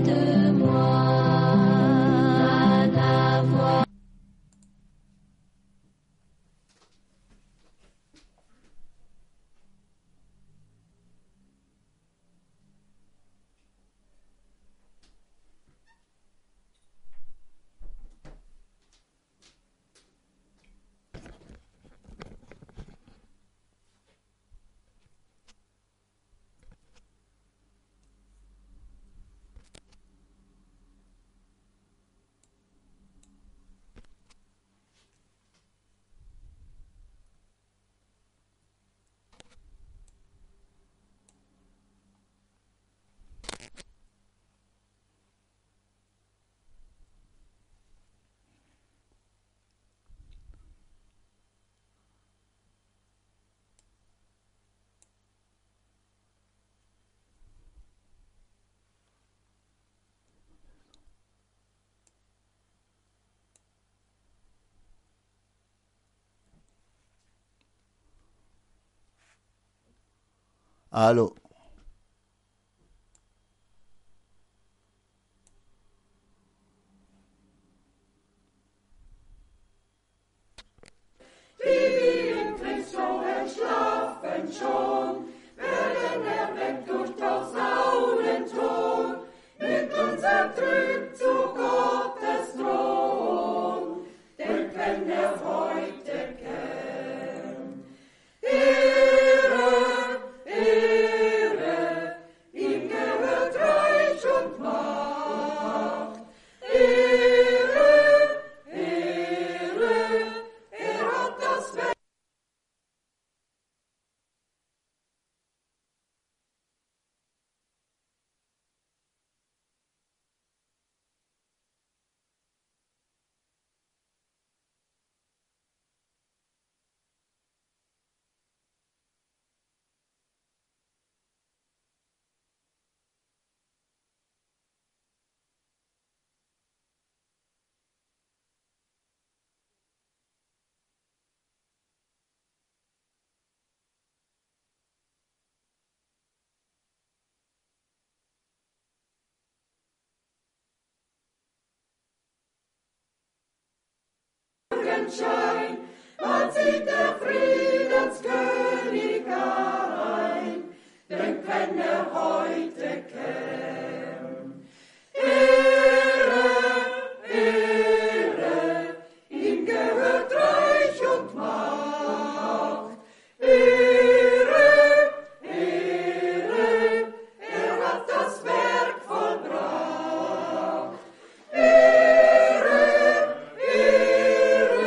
de moi, à ta voix. Allô Schein, man sieht der Friedenskönig allein, denn wenn er heute käm. Ehre, Ehre, ihm gehört Reich und Macht. Ehre, Ehre, er hat das Werk vollbracht. Ehre, Ehre,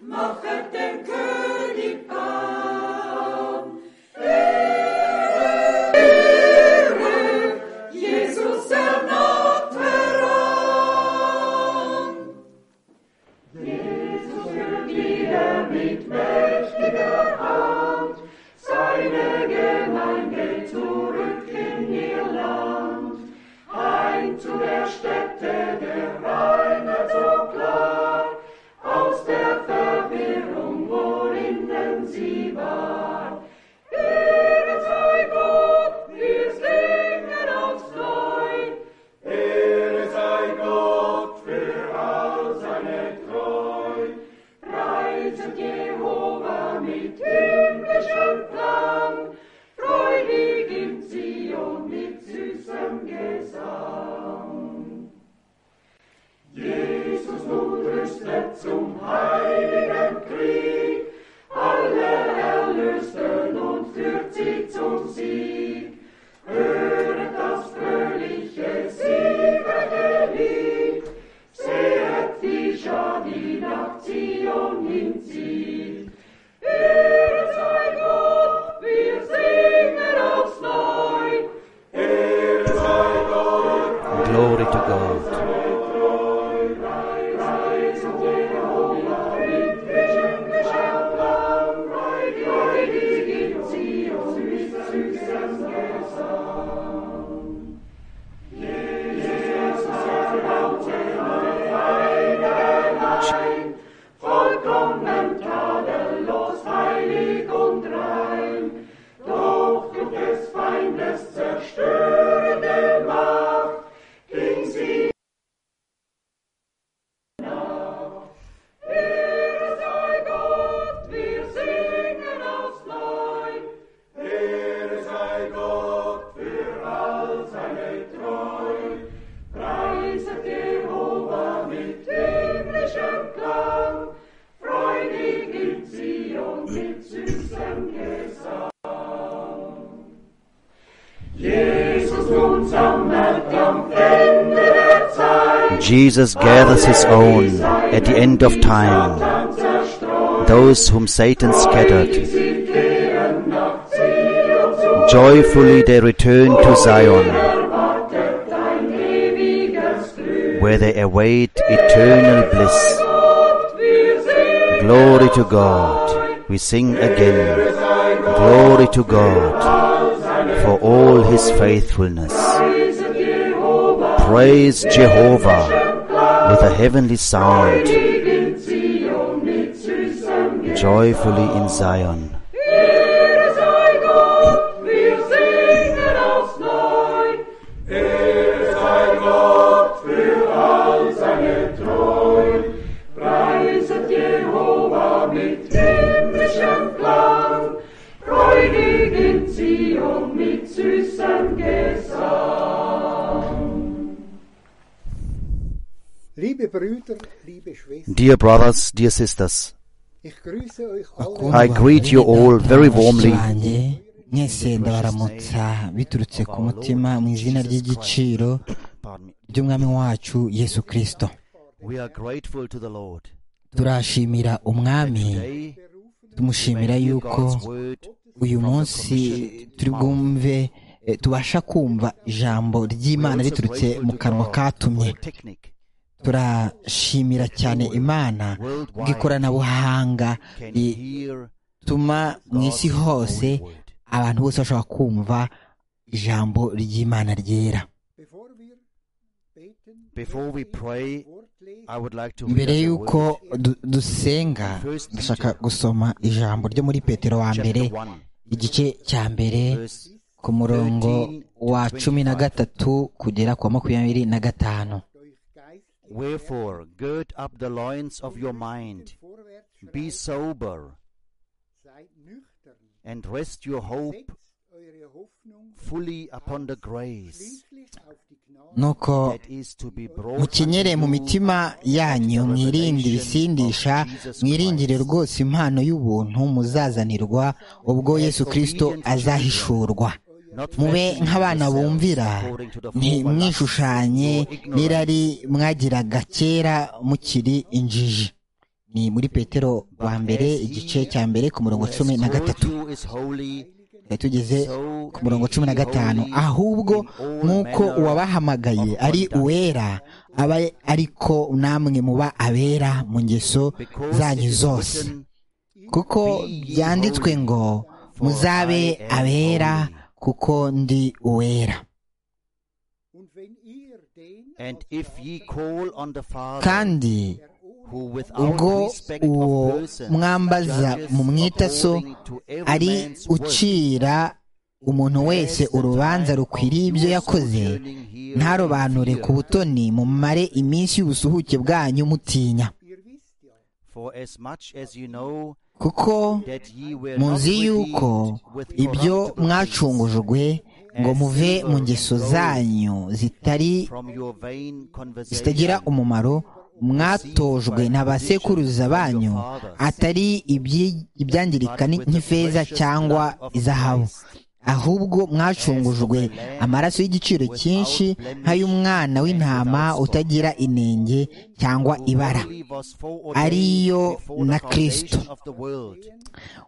machet dem König Baum. Ehre, Ehre, Jesus ernaht heran. Jesus führt wieder mit mächtiger Hand seine Gemeinde zurück in ihr Land. Ein zu der Stätte der Reiner so klar, aus der Verwirrung, worinnen sie war. Ehre sei Gott, wir singen aufs Neu. Ehre sei Gott für all seine Treu. Preiset Jehova mit himmlischem Klang, freudig in Zion mit süßem Gesang. Jesus nun rüstet zum heiligen Krieg, alle Erlösten und führt sie zum Sieg. Höret das fröhliche Siegergelied, sehet die Schar, die nach Zion hinzieht. Ehre sei Gott, wir singen aufs Neu. Ehre sei Gott, Glory to God. Vollkommen tadellos, heilig und rein, doch durch des Feindes zerstörende Macht, Jesus gathers his own at the end of time, those whom Satan scattered. Joyfully they return to Zion, where they await eternal bliss. Glory to God. We sing again. Glory to God for all his faithfulness. Praise Jehovah with a heavenly sound. Joyfully in Zion. Ehre sei Gott, wir singen aufs Neu. Ehre sei Gott für all seine Treu. Preiset Jehova mit himmlischem Klang. Freudig in Zion mit süßem Gesang. Liebe Brüder, liebe Schwestern, Dear brothers, dear sisters, ich grüße euch alle I greet you all very warmly. wanjye mwese ndabaramutsa biturutse ku mutima mu izina ry'igiciro Pardon me. ry'umwami wacu yesu kirisito We are grateful to the Lord. turashimira umwami Today, tumushimira may hear yuko God's word uyu from the munsi commissioned turi mouth. bwumve eh, tubasha kumva ijambo We are ry'imana also riturutse grateful mu to kanwa God katumye for the technique turashimira cyane imana worldwide bw'ikoranabuhanga can rituma hear mu isi God's hose holy word. abantu bose bashobora kumva ijambo ry'imana ryera bevor wir beten, Before we pray, I would like to read mbere us a word. y'uko du- dusenga First ndashaka Peter. gusoma ijambo ryo muri petero wa mbere Chapter 1, igice cya mbere verse ku murongo 13 to wa 25. cumi na gatatu kugera ku wa makumyabiri na gatanu durch geistliche Wherefore, gird up the loins of your mind, vorwärts be schreitet, sober, seid nüchtern, and rest your hope setzt eure Hoffnung fully upon the grace schließlich auf die Gnade nuko that is to be brought mukenyere mu unto you mitima yanyu at the mwirinde revelation ibisindisha of Jesus mwirindire Christ. rwose impano y'ubuntu muzazanirwa ubwo yesu kirisito azahishurwa Not mube fashioning nk'abana yourselves bumvira according to the former lusts ntimwishushanye or ignorance. n'irari mwagiraga kera mukiri injiji ni muri petero wa mbere igice cya mbere ku murongo As cumi na God gatatu you is holy, Twari tugeze so ku murongo be cumi na ye gatanu holy ahubwo in all nk'uko manner uwabahamagaye of ari conduct. uwera aba ariko namwe muba abera mu ngeso because it zanyu is zose written, kuko Be ye byanditswe holy, ngo for muzabe I am abera holy." kuko ndi uwera Und wenn ihr den And als if Vater ye call on the Father, kandi der ohne who without ubwo respect of uwo persons mwambaza judges mumwita so according to every ari man's work, ucira umuntu wese lest the urubanza time of rukwiriye ibyo your yakoze sojourning here ntarobanure be ku feared. butoni mumare iminsi y'ubusuhuke bwanyu mutinya ihr wisst ja, For as much as you know kuko that ye were not muzi yuko redeemed with ibyo corruptible things mwacungujwe ngo muve mu ngeso zanyu zitari from your vain zitagira conversation umumaro mwatojwe na ba sekuruza banyu atari ibyi- ibyangirika ni- nk'ifeza cyangwa izahabu ahubwo mwacungujwe amaraso y'igiciro cyinshi nk'ay'umwana w'intama utagira inenge cyangwa ibara Only was foreordained ariyo before the na foundation Kristo. of the world,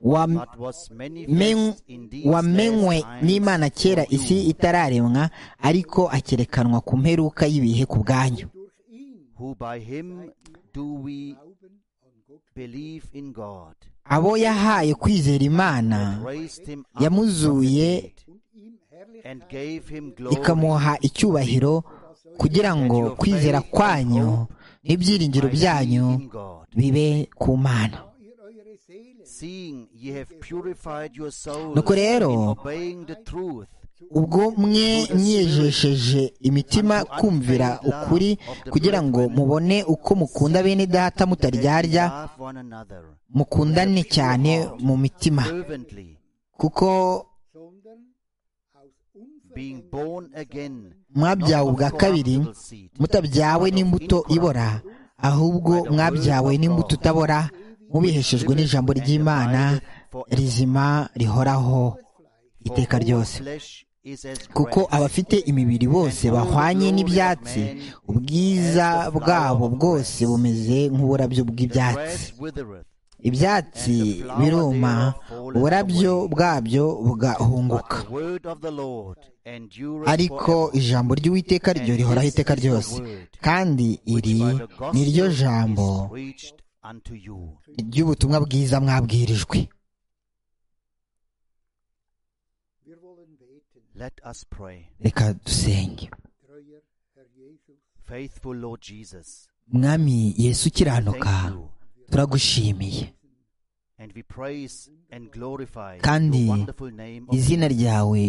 Wam- but was men- manifest in these wamenywe last times n'imana kera for isi you, itararemwa ariko akerekanwa ku mperuka y'ibihe ku bwanyu durch ihn who by him do we glauben an Gott believe in God, abo yahaye kwizera imana that raised him up yamuzuye from the dead und ihm Herrlichkeit and gave him glory. ikamuha icyubahiro kugira ngo kwizera kwanyu n'ibyiringiro might be byanyu in God. bibe ku mana da ihr eure Seele Seeing ye have purified your souls Nuko rero, in obeying the truth ubwo mwe mwiyejesheje imitima kumvira ukuri kugira ngo mubone uko mukunda bene data that ye mutaryarya love one another mukundane cyane mu mitima fervently, kuko sondern aus being unvergänglichen born again, mwabyawe not of ubwa kabiri corruptible seed, mutabyawe n'imbuto ibora ahubwo mwabyawe n'imbuto utabora mubiheshejwe n'ijambo ry'imana rizima rihoraho iteka for all ryose flesh kuko abafite imibiri bose bahwanye n'ibyatsi ubwiza bwabo bwose bumeze nk'uburabyo bw'ibyatsi ibyatsi biruma uburabyo bwabyo bugahunguka ariko ijambo ry'uwiteka ryo rihoraho iteka ryose kandi iri ni ryo jambo ry'ubutumwa bwiza mwabwirijwe Let us pray. reka dusenge Treuer Herr Jesus, Faithful Lord Jesus, mwami yesu thank ukiranuka you. turagushimiye And we praise and glorify Kandi your wonderful name of izina ryawe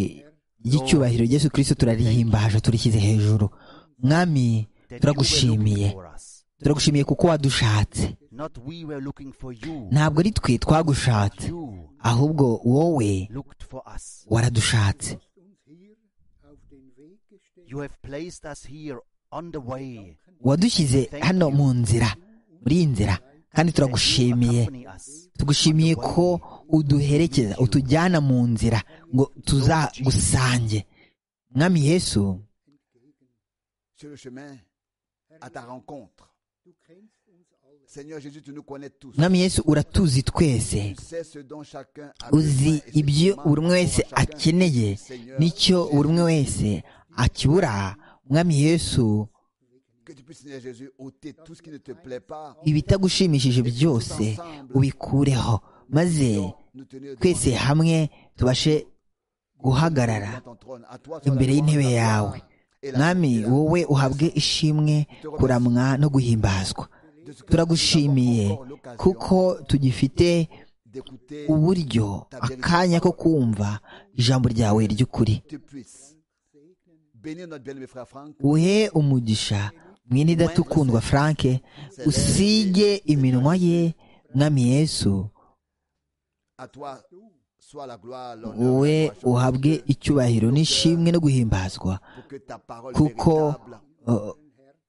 ry'icyubahiro Yesu kirisito turarihimbaje turishyize hejuru mwami that you were looking turagushimiye for us. turagushimiye kuko wadushatse Not we were looking for you, ntabwo ari twe twagushatse you ahubwo wowe looked for us. waradushatse uns hier auf den Weg gestellt. You have placed us here on the way. wadushyize hano mu nzira muri iyi nzira kandi that you turagushimiye accompany us. tugushimiye ko uduherekeza utujyana mu nzira ngo tuzagusange mwami yesu sur le chemin à ta rencontre. Seigneur Jésus, tu nous connais tous. mwami yesu uratuzi twese Tu sais ce dont chacun a besoin uzi et ce qui ibyo manque buri umwe pour wese chacun. akeneye Seigneur, n'icyo buri umwe wese akibura mwami yesu Que tu puisses, Seigneur Jésus, ôter tout ce qui ne te plaît pas. ibitagushimishije byose ubikureho maze Nous tenir twese hamwe tubashe guhagarara devant ton trône. À toi, soit la imbere gloire, y'intebe la gloire yawe et la mwami gloire. wowe uhabwe ishimwe kuramwa no guhimbazwa De ce que turagushimiye nous avons encore l'occasion kuko tugifite d'écouter, uburyo akanya ko kumva ijambo ryawe ry'ukuri tu puisses bénir notre bien-aimé frère Franck. uhe umugisha mwene idatukundwa frank usige iminwa ye mwami yesu À toi, soit la gloire, l'honneur, wowe la gloire, uhabwe icyubahiro n'ishimwe no guhimbazwa pour que ta parole kuko véritable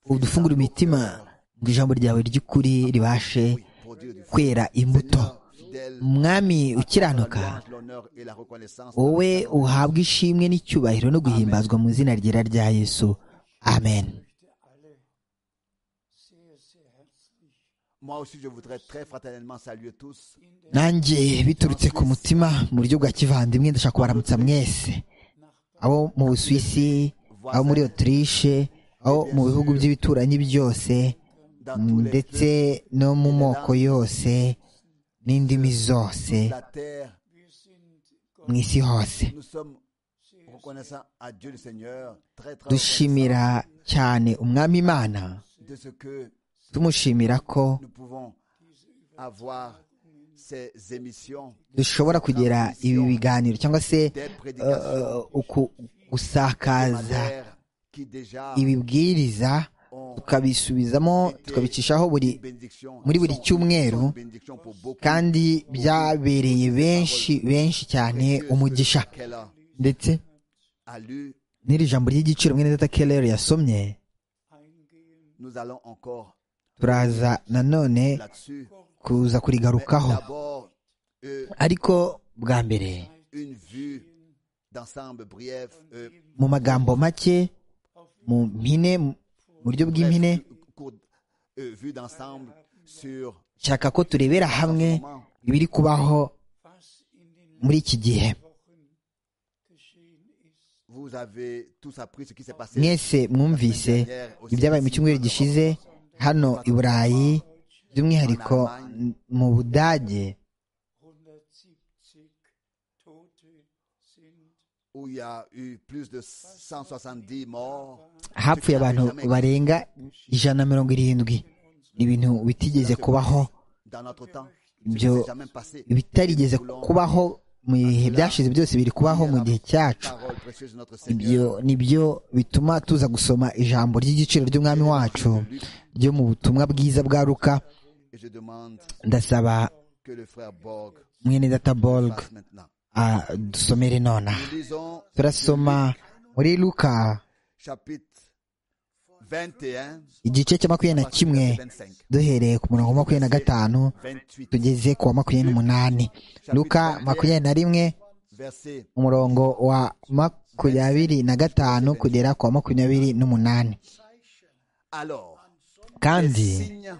uh, udufungura imitima ngo ijambo ryawe ry'ukuri ribashe produise du fruit. kwera imbuto fidèle, mwami la ukiranuka louange, l'honneur et la reconnaissance. wowe uhabwe ishimwe n'icyubahiro no guhimbazwa mu izina ryera rya yesu amen Moi aussi, je voudrais très fraternellement saluer tous. nanjye biturutse ku mutima mu buryo bwa kivandimwe ndashaka kubaramutsa mwese abo mu busuwisi abo muri otirishe abo mu bihugu by'ibituranyi byose Dans tous les ndetse peuples, no mu moko yose n'indimi zose la terre, mu isi hose nous sommes reconnaissants à Dieu le Seigneur, très très dushimira cyane umwami imana reconnaissants de ce que tumushimira ko nous pouvons avoir ces émissions, dushobora kugera ibi biganiro cyangwa se des eh, prédications uku- gusakaza hebdomadaires qui déjà ibibwiriza ont tukabisubizamo tukabicishaho buri une bénédiction, muri buri sont- cyumweru, sont une bénédiction pour beaucoup. kandi byabereye benshi benshi cyane Précieuse umugisha qu'elle a- ndetse a lu, n'iri jambo ry'igiciro mwene data keller yasomye nous allons encore turaza nanone là-dessus. kuza Mais kurigarukaho D'abord, euh, ariko bwa mbere une vue d'ensemble bref, euh, mu magambo make mu mpine mu buryo bref, bw'impine cou- cour- euh, vue d'ensemble sur nshaka ko turebera hamwe ibiri kubaho muri iki gihe vous avez tous appris ce qui s'est passé. mwese mwumvise ibyabaye mu cyumweru gishize hano i burayi by'umwihariko n- mu budage Où il y a eu plus de 170 morts. hapfuye abantu barenga ijana na mirongo irindwi ni ibintu bitigeze kubaho Dans notre temps, Byo ce qui s'est jamais passé. bitarigeze kubaho mu bihe byashize byose biri kubaho mu gihe cyacu Parole précieuse de notre ibyo Seigneur. nibyo bituma tuza gusoma ijambo ry'igiciro ry'umwami wacu ryo mu butumwa bwiza bwa ruka Et je demande ndasaba que le frère Borg mwene data borg passe maintenant. adusomere nonaha Nous lisons turasoma muri luka chapitre 21, igice cya makumyabiri na kimwe duhereye ku murongo wa makumyabiri na gatanu 28, tugeze ku wa makumyabiri n'umunani luka makumyabiri na rimwe verset umurongo wa mak- makumyabiri na gatanu kugera ku wa makumyabiri n'umunani Alors, kandi les signes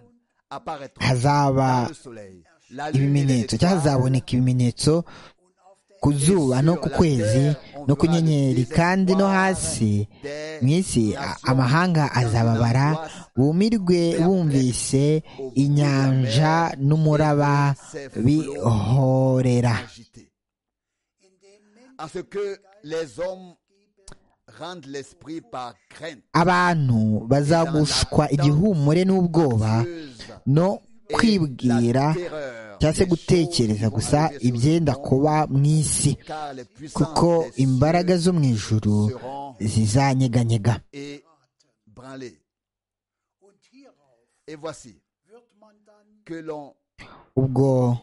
apparaîtront hazaba dans le soleil, la lune et les ibimenyetso cyangwa étoiles. hazaboneka ibimenyetso ku zuba no ku kwezi no ku nyenyeri kandi no hasi mu isi a- amahanga azababara bumirwe bumvise inyanja n'umuraba bihorera agité. À ce que les hommes rendent l'esprit par crainte abantu bazagushwa igihumure n'ubwoba pieuse no et kwibwira la terreur cyangwa se des gutekereza choses gusa arrivées sur ibyenda le monde, kuba mu isi car les puissances kuko des cieux imbaraga zo mu ijuru seront zizanyeganyega ébranlées. Et voici que l'on ubwo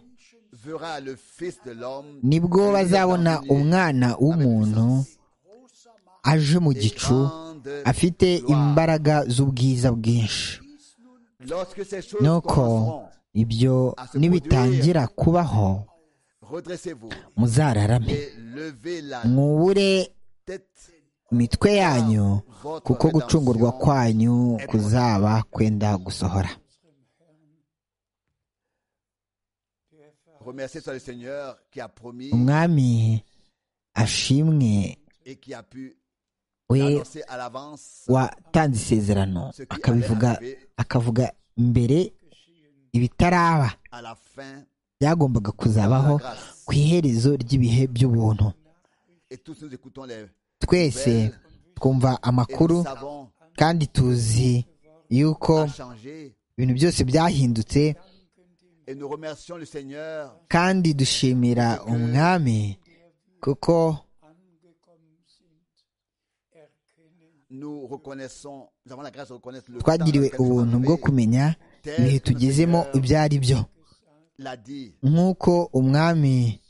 verra le Fils de l'homme nibwo venir bazabona dans une nuée umwana avec w'umuntu puissance aje mu et gicu grande afite gloire. imbaraga z'ubwiza bwinshi Lorsque ces choses nuko commenceront, ibyo nibitangira kubaho redressez-vous muzararame et levez la mwubure tête imitwe yanyu kuko gucungurwa kwanyu kuzaba kwenda gusohora Remerciez soit le Seigneur qui a promis umwami ashimwe et qui a pu we annoncer à l'avance watanze isezerano akabivuga akavuga mbere ibitaraba à la fin byagombaga kuzabaho ku iherezo ry'ibihe by'ubuntu et tous nous écoutons les twese twumva et nous amakuru savons kandi tuzi yuko à changer ibintu byose byahindutse et nous remercions le Seigneur kandi dushimira umwami kuko nous reconnaissons nous avons la grâce de reconnaître le twagiriwe temps dans lequel nous ubuntu sommes bwo arrivés. kumenya ibihe tugezemo ibyo ari byo l'a dit nk'uko umwami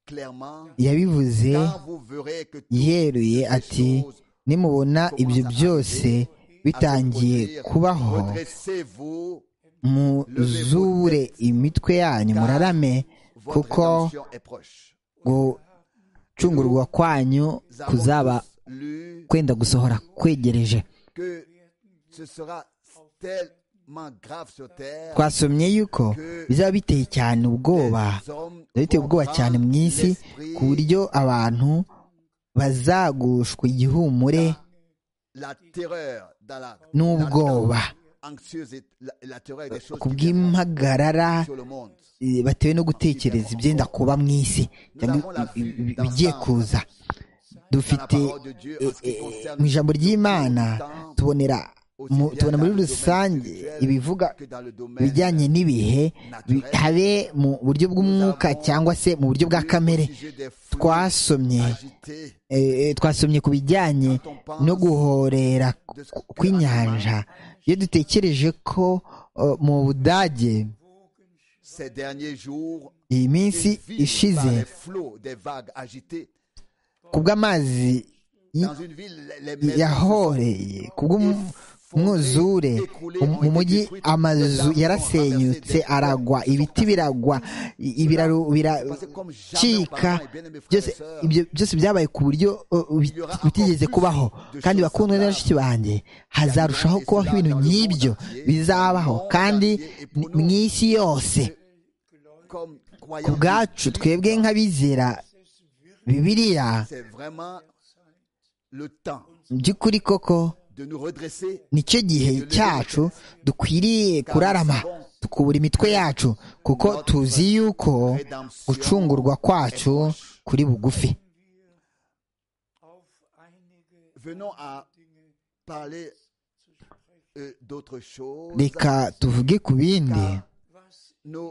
clairement yabivuze quand vous verrez que toutes yeruye ces ati choses nimubona ibyo byose bitangiye kubaho redressez-vous muzure imitwe yanyu murarame votre kuko rédemption est proche gucungurwa kwanyu Nous avons kuzaba tous lu kwenda gusohora kwegereje que ce sera tellement grave sur terre twasomye yuko bizaba biteye cyane ubwoba les hommes bizaba biteye ubwoba cyane mu isi ku buryo abantu bazagushwa igihumure la terreur dans la n'ubwoba anxieuse et la, la terreur des choses ku qui viendront bw'impagarara sur le monde eh, batewe no gutekereza ibyenda kuba mu isi cyangwa i- i- i- ibigiye kuza dufite eh, eh, mu ijambo ry'imana tubonera mu- tubona muri rusange ibivuga que dans le domaine bijyanye n'ibihe bi- habe mu buryo bw'umwuka cyangwa se mu buryo bwa kamere au sujet des flux twasomye agités eh, eh, twasomye ku bijyanye no guhorera ku- kw'inyanja iyo dutekereje ko eh, mu budage ces derniers jours iyi minsi ils vivent par ishize les flots des vagues agitées kubw'amazi dans une ville les y- maisons yahoreye kubw'umwuzure mu mujyi amazu yarasenyutse aragwa ibiti biragwa i- ibiraro biracika byose ibyo byose byabaye ku buryo uh, bit- bitigeze kubaho kandi bakundwa na bashiki banjye hazarushaho kubaho ibintu nk'ibyo bizabaho kandi ni- mu isi yose comme ku croyants bwacu twebwe nk'abizera bibiliya c'est vraiment le temps mu by'ukuri koko de nous redresser nicyo gihe cyacu dukwiriye kurarama tukubura imitwe yacu kuko tuzi yuko gucungurwa kwacu kuri bugufi venons à parler euh, d'autres choses reka tuvuge ku bindi nous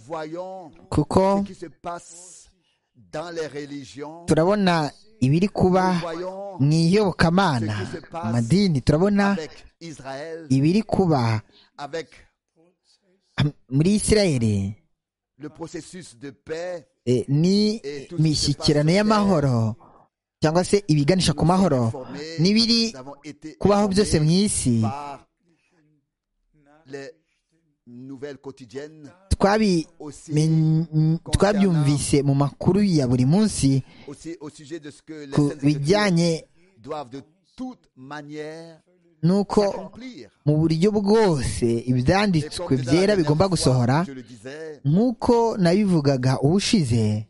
voyons kuko ce qui se passe dans les religions turabona ibiri kuba nous voyons mu iyobokamana mu madini turabona avec Israël ibiri kuba avec am- muri isirayeli le processus de paix eh, ni imishyikirano y'amahoro cyangwa se ibiganisha ku mahoro n'ibiri kubaho byose mu isi par les twabi men- m- twabyumvise mu makuru ya buri munsi ku bijyanye n'uko mu buryo bwose ibyanditswe byera bigomba gusohora nk'uko nabivugaga ubushize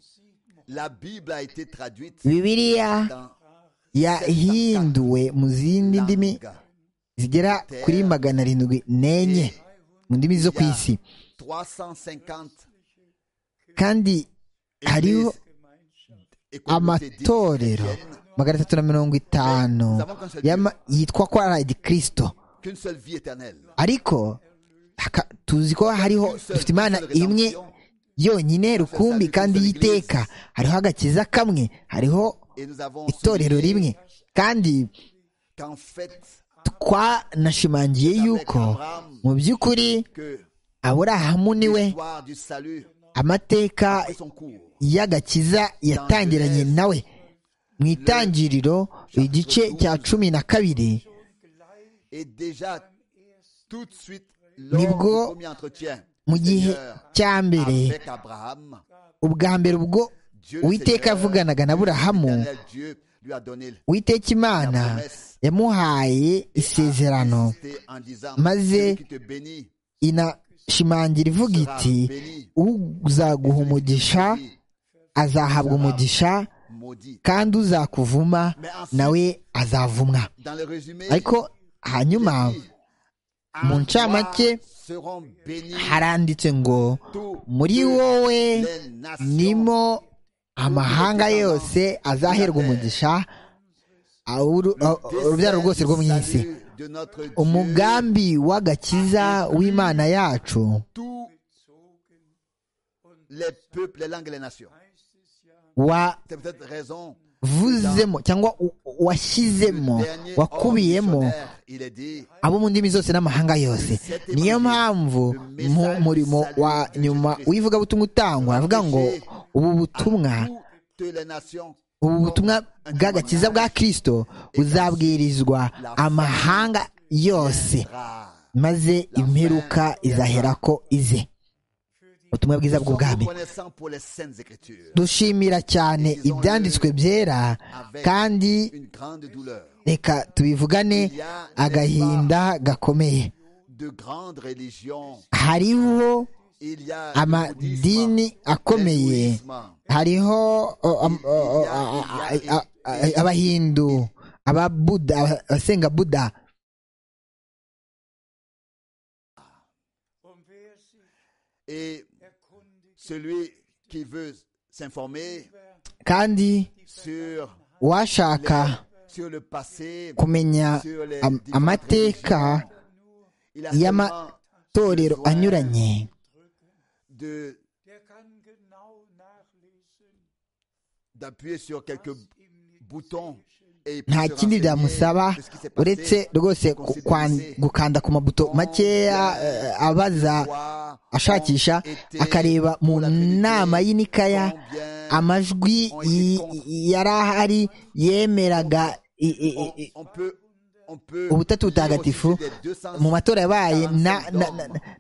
bibiriya yahinduwe mu zindi ndimi zigera kuri magana arindwi n'enye mu ndimi zo ku isi kandi hariho amatorero magana atatu na mirongo itanu y'ama- yitwa ko ari adikirisito ariko haka- tuzi ko hariho dufite imana imwe yonyine rukumbi kandi y'iteka hariho agakiza kamwe hariho itorero rimwe kandi twanashimangiye yuko mu by'ukuri aburahamu niwe amateka y'agakiza yatangiranye nawe mu itangiriro igice cya cumi na kabiri Nibwo nibwo mu gihe cya mbere ubwa mbere ubwo uwiteka yavuganaga na burahamu uwiteka imana yamuhaye isezerano maze inashimangira ivuga iti uzaguha umugisha azahabwa umugisha kandi uzakuvuma nawe azavumwa ariko hanyuma mu ncamake haranditse ngo muri wowe nimo amahanga yose azaherwa umugisha awuru- a- urubyaro rwose rwo mu isi umugambi w'agakiza w'imana yacu wavuzemo cyangwa u- washyizemo wakubiyemo abo mu ndimi zose n'amahanga yose niyo mpamvu mu murimo wa nyuma w'ivugabutumwa utangwa avuga ngo ubu butumwa ubu butumwa bw'agakiza bwa kirisito buzabwirizwa amahanga yose maze imperuka izaherako ize ubutumwa bwiza bw'ubwami dushimira cyane ibyanditswe byera kandi reka tubivugane agahinda gakomeye hariho amadini akomeye hariho o, am- o, o, a- a- a- a- abahindu ababuda aba- abasenga buda Et celui qui veut s'informer kandi sur, uwashaka sur le passé, kumenya sur les am- différentes amateka religions, il a seulement y'amatorero anyuranye de- d'appuyer sur quelques boutons. et il peut nta se kindi byamusaba renseigner de ce qui s'est passé, uretse rwose ku- kwan- gukanda ku mabuto makeya eh, abaza voir ashakisha akareba mu nama y'inikaya amajwi y- yari ahari yemeraga i- i- i- i- on peut, on peut ubutatu lire au butagatifu sujet des 200 mu matora yabaye na- na-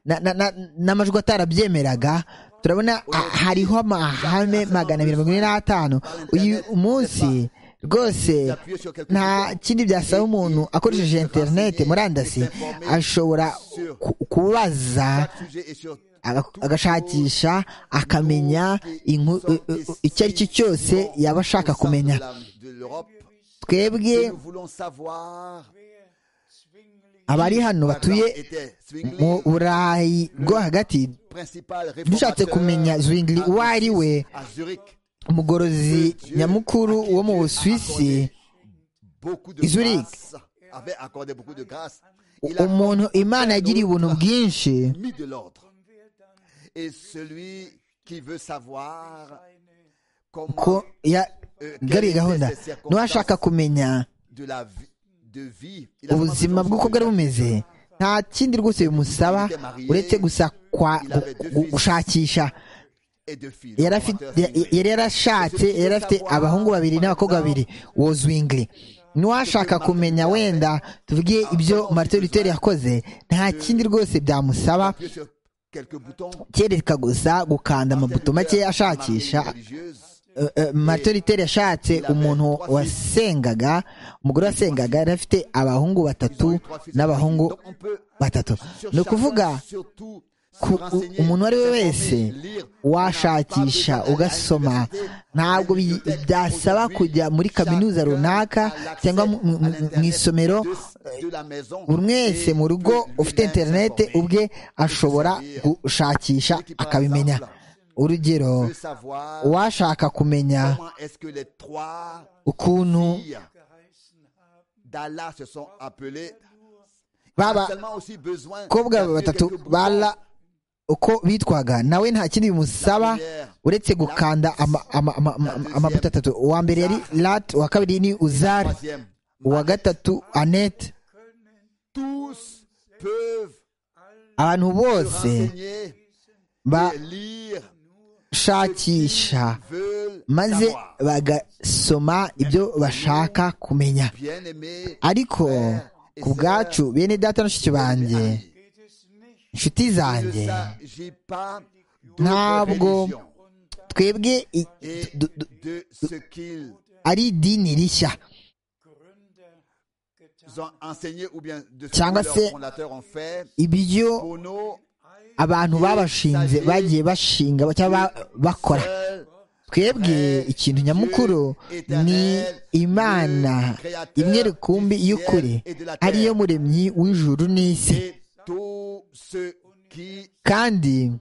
na- na- na- n'amajwi atarabyemeraga turabona a- hariho amahame magana abiri mirongo ine n'atanu uyu munsi rwose nta kindi byasaba umuntu akoresheje interineti murandasi ashobora ku- kubaza sujet et sur aga- agashakisha akamenya inku- u- u- u- icyo ari cyo cyose yaba ashaka kumenya de la- de l'Europe. twebwe Nous voulons savoir abari hano batuye était mu Zwingli, burayi bwo hagati principal dushatse kumenya réformateur zwingli uwo ari we à Zurich. umugorozi nyamukuru wo mu busuwisi Beaucoup de Zurich. grâce, avait accordé beaucoup de grâce. u- Il a umuntu imana yagiriye ubuntu bwinshi mis de l'ordre. Et celui qui veut savoir ko comment yagariye gahunda n'uwashaka kumenya de la vie, de vie, il a ubuzima seulement bw'uko bwari bumeze nta kindi rwese bimusaba uretse gusa kwa gu- gu- gushakisha et de filles. yari afite- ya- yari yarashatse yari afite abahungu babiri n'abakobwa babiri uwo zwingli n'uwashaka kumenya wenda tuvuge ibyo martin luther yakoze nta kindi rwose byamusaba kereka gusa gukanda amabuto make ashakisha matoliteri yashatse umuntu wasengaga umugore wasengaga yari afite abahungu batatu n'abahungu batatu ni ukuvuga umuntu uwo ari we wese washakisha ugasoma ntabwo byasaba kujya muri kaminuza runaka cyangwa mu isomero buri wese mu rugo ufite interinete ubwe ashobora gushakisha akabimenya urugero uwashaka kumenya ukuntu babakobwa batatu bara uko bitwaga nawe nta kindi bimusaba uretse gukanda amabuto atatu uwa mbere yari lat uwa kabiri ni uzari uwa gatatu anete abantu bose shakisha maze bagasoma ibyo bashaka kumenya ariko ku bwacu bene data na nshiki banjye inshuti zanjye ntabwo twebwe ari idini rishya cyangwa se ibyo abantu babashinze bagiye bashinga cyangwa bakora twebwe ikintu nyamukuru ni imana imwe rukumbi y'ukuri ariyo muremyi w'ijuru n'isi kandi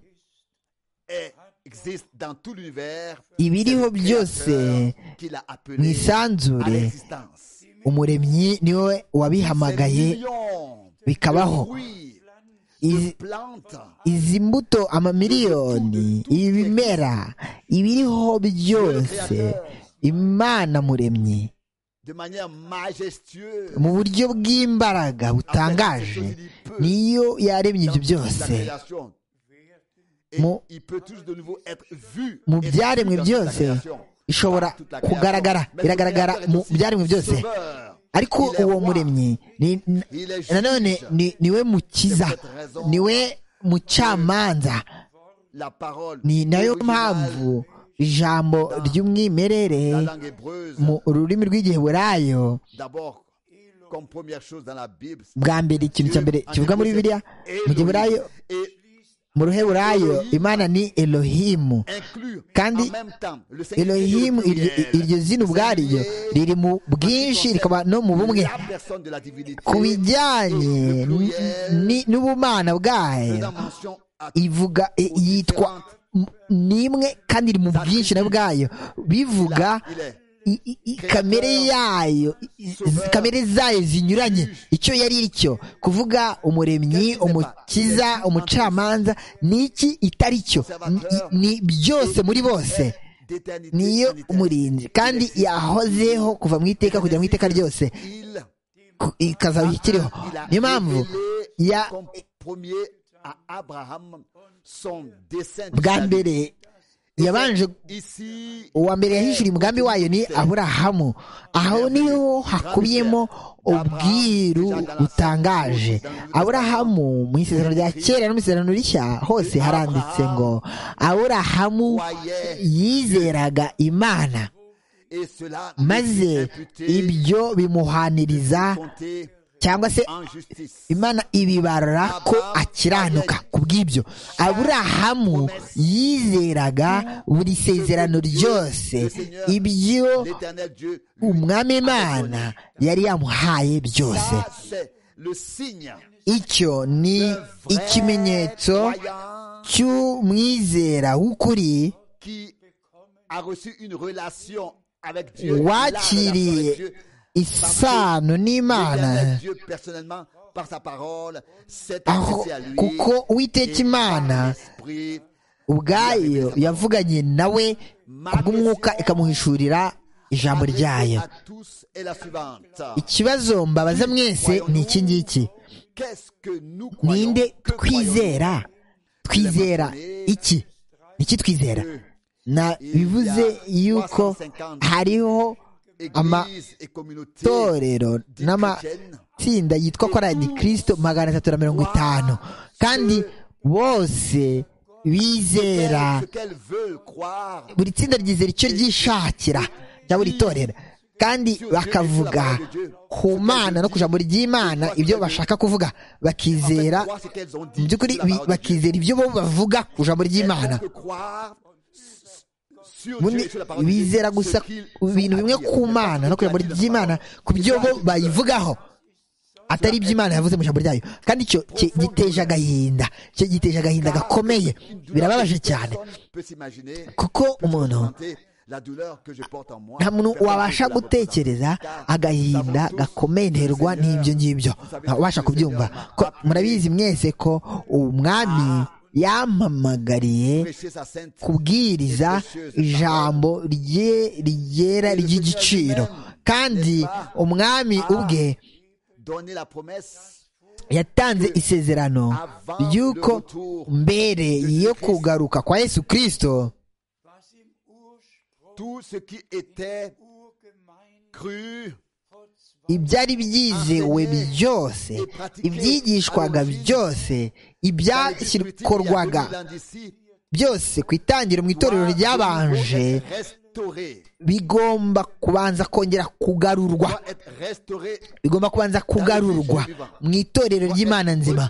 ibiriho byose mu isanzure umuremyi niwe wabihamagaye bikabaho izi mbuto amamiliyoni ibimera ibiriho byose imana muremyi mu buryo bw'imbaraga butangaje niyo yaremye ibyo byose mu byaremwe byose ishobora kugaragara biragaragara mu byaremwe byose ariko uwo muremyi nanone niwe mukiza niwe mucamanza ni nayo mpamvu ijambo ry'umwimerere mu rurimi rw'igiheburayo bwa mbere ikintu cya mbere kivuga muri bibiliya mu giheburayo mu ruheburayo imana ni elohimu kandi elohimu iryo zina ubwaryo riri mu bwinshi rikaba no mu bumwe ku bijyanye n'ubumana bwayo ivuga yitwa n'imwe kandi iri mu bwinshi na bwayo bivuga kamere yayo kamere zayo zinyuranye icyo yari cyo kuvuga umuremyi umukiza umucamanza n'iki itari cyo ni byose muri bose niyo umurinzi kandi yahozeho kuva mu iteka kugera mu iteka ryose ikazaba ikiriho niyo mpamvu ya bwa mbere yabanje uwa mbere yahishuriye umugambi wayo ni aburahamu aho niho hakubiyemo ubwiru butangaje aburahamu mu isezerano rya kera no mu isezerano rishya hose haranditse ngo aburahamu yizeraga imana maze ibyo bimuhaniriza cyangwa se imana ibibara ko akiranuka ku bw'ibyo aburahamu yizeraga buri sezerano ryose ibyo umwami imana yari yamuhaye byose icyo ni ikimenyetso cy'umwizera w'ukuri wakiriye isano n'imana aho kuko uwiteka imana ubwayo yavuganye nawe kubw'umwuka ikamuhishurira ijambo ryayo ikibazo mbabaza mwese ni iki ngiki ninde twizera twizera iki ni iki twizera bivuze yuko hariho amatorero n'amatsinda yitwa korari kirisito magana atatu na mirongo itanu kandi bose bizera buri tsinda ryizera icyo ryishakira cya buri torero kandi bakavuga ku mana no ku ijambo ry'imana ibyo bashaka kuvuga bakizera mu by'ukuri bi- bakizera ibyo bo bavuga ku ijambo ry'imana ubundi bizera gusa ku bintu bimwe ku mana no ku ijambo ry'imana ku byo bo bayivugaho atari iby'imana yavuze mu ijambo ryayo kandi icyo ki- giteje agahinda icyo giteje agahinda gakomeye birababaje cyane kuko umuntu nta muntu wabasha gutekereza agahinda gakomeye nterwa n'ibyo ngibyo wabasha kubyumva ko murabizi mwese ko umwami yampamagariye kubwiriza ijambo rye ryera ry'igiciro kandi umwami ubwe yatanze isezerano ry'uko mbere yo kugaruka kwa yesu kirisito ibyari byizewe byose ibyigishwaga byose ibyakorwaga byose ku itangiriro mu itorero ryabanje bigomba kubanza kongera kugarurwa bigomba kubanza kugarurwa mu itorero ry'imana nzima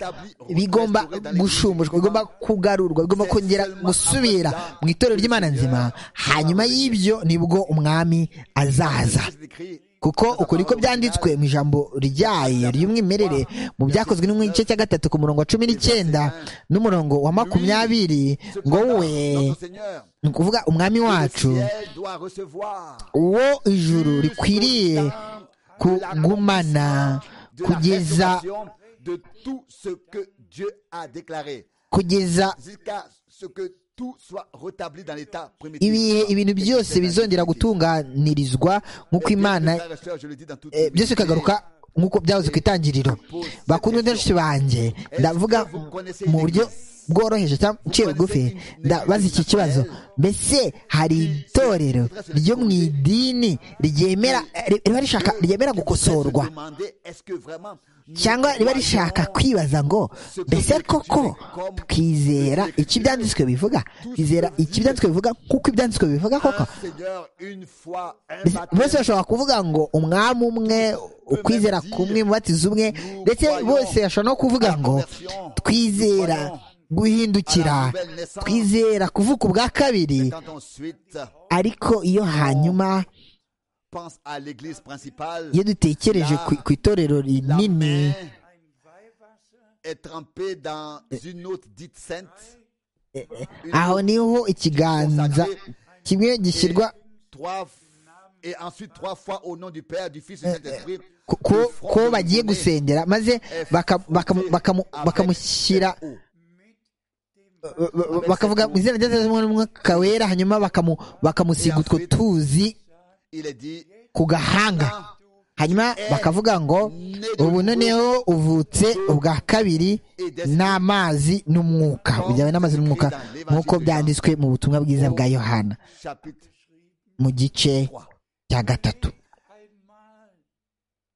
bigomba gushumushwa bigomba kugarurwa bigomba kongera gusubira mu itorero ry'imana nzima hanyuma y'ibyo nibwo umwami azaza kuko uko niko byanditswe mu ijambo ryayo ry'umwimerere mu byakozwe no mu gice cya gatatu ku murongo wa cumi n'icyenda n'umurongo wa makumyabiri ngo we ni ukuvuga umwami wacu uwo ijuru rikwiriye kugumana kugeza de tout ce que Dieu a déclaré kugeza jusqu'à ce que tout soit rétabli dans l'état primitif. ibihe ibintu byose bizongera gutunganirizwa nk'uko imana eh, byose bikagaruka nk'uko byahoze ku itangiriro bakundwa benshi banjye ndavuga mu buryo bworoheje cyangwa nciye bugufi ndabaza iki kibazo mbese hari itorero ryo mu idini ryemera ri- riba rishaka ryemera gukosorwa cyangwa riba rishaka kwibaza ngo mbese koko twizera icyo ibyanditswe bivuga twizera icyo ibyanditswe bivuga kuko ibyanditswe bivuga koko Seigneur, une fois, un Mbese- bose baptême, bashobora kuvuga ngo umwami umwe ukwizera kumwe umubatizo umwe ndetse bose bashobora no kuvuga ngo twizera guhindukira twizera kuvuka ubwa kabiri quand ensuite ariko iyo hanyuma pense à l'église principale, iyo dutekereje ku, ku itorero la rinini main est trempée dans une autre dite sainte. aho niho ikiganza kimwe gishyirwa trois et ensuite trois fois au nom du Père, du Fils et du Saint-Esprit. ku- ku ku wo bagiye gusengera maze baka- bakamu- bakamu- bakamushyira ba- ba- bakavuga mu izina rya Mwana w'Umwuka wera hanyuma bakamu- bakamusiga utwo tuzi Il est dit ku gahanga hanyuma bakavuga ngo ubu noneho uvutse ubwa kabiri n'amazi n'umwuka bijyanye n'amazi n'umwuka nk'uko byanditswe mu butumwa bwiza bwa yohana chapitre mu gice 3. cya gatatu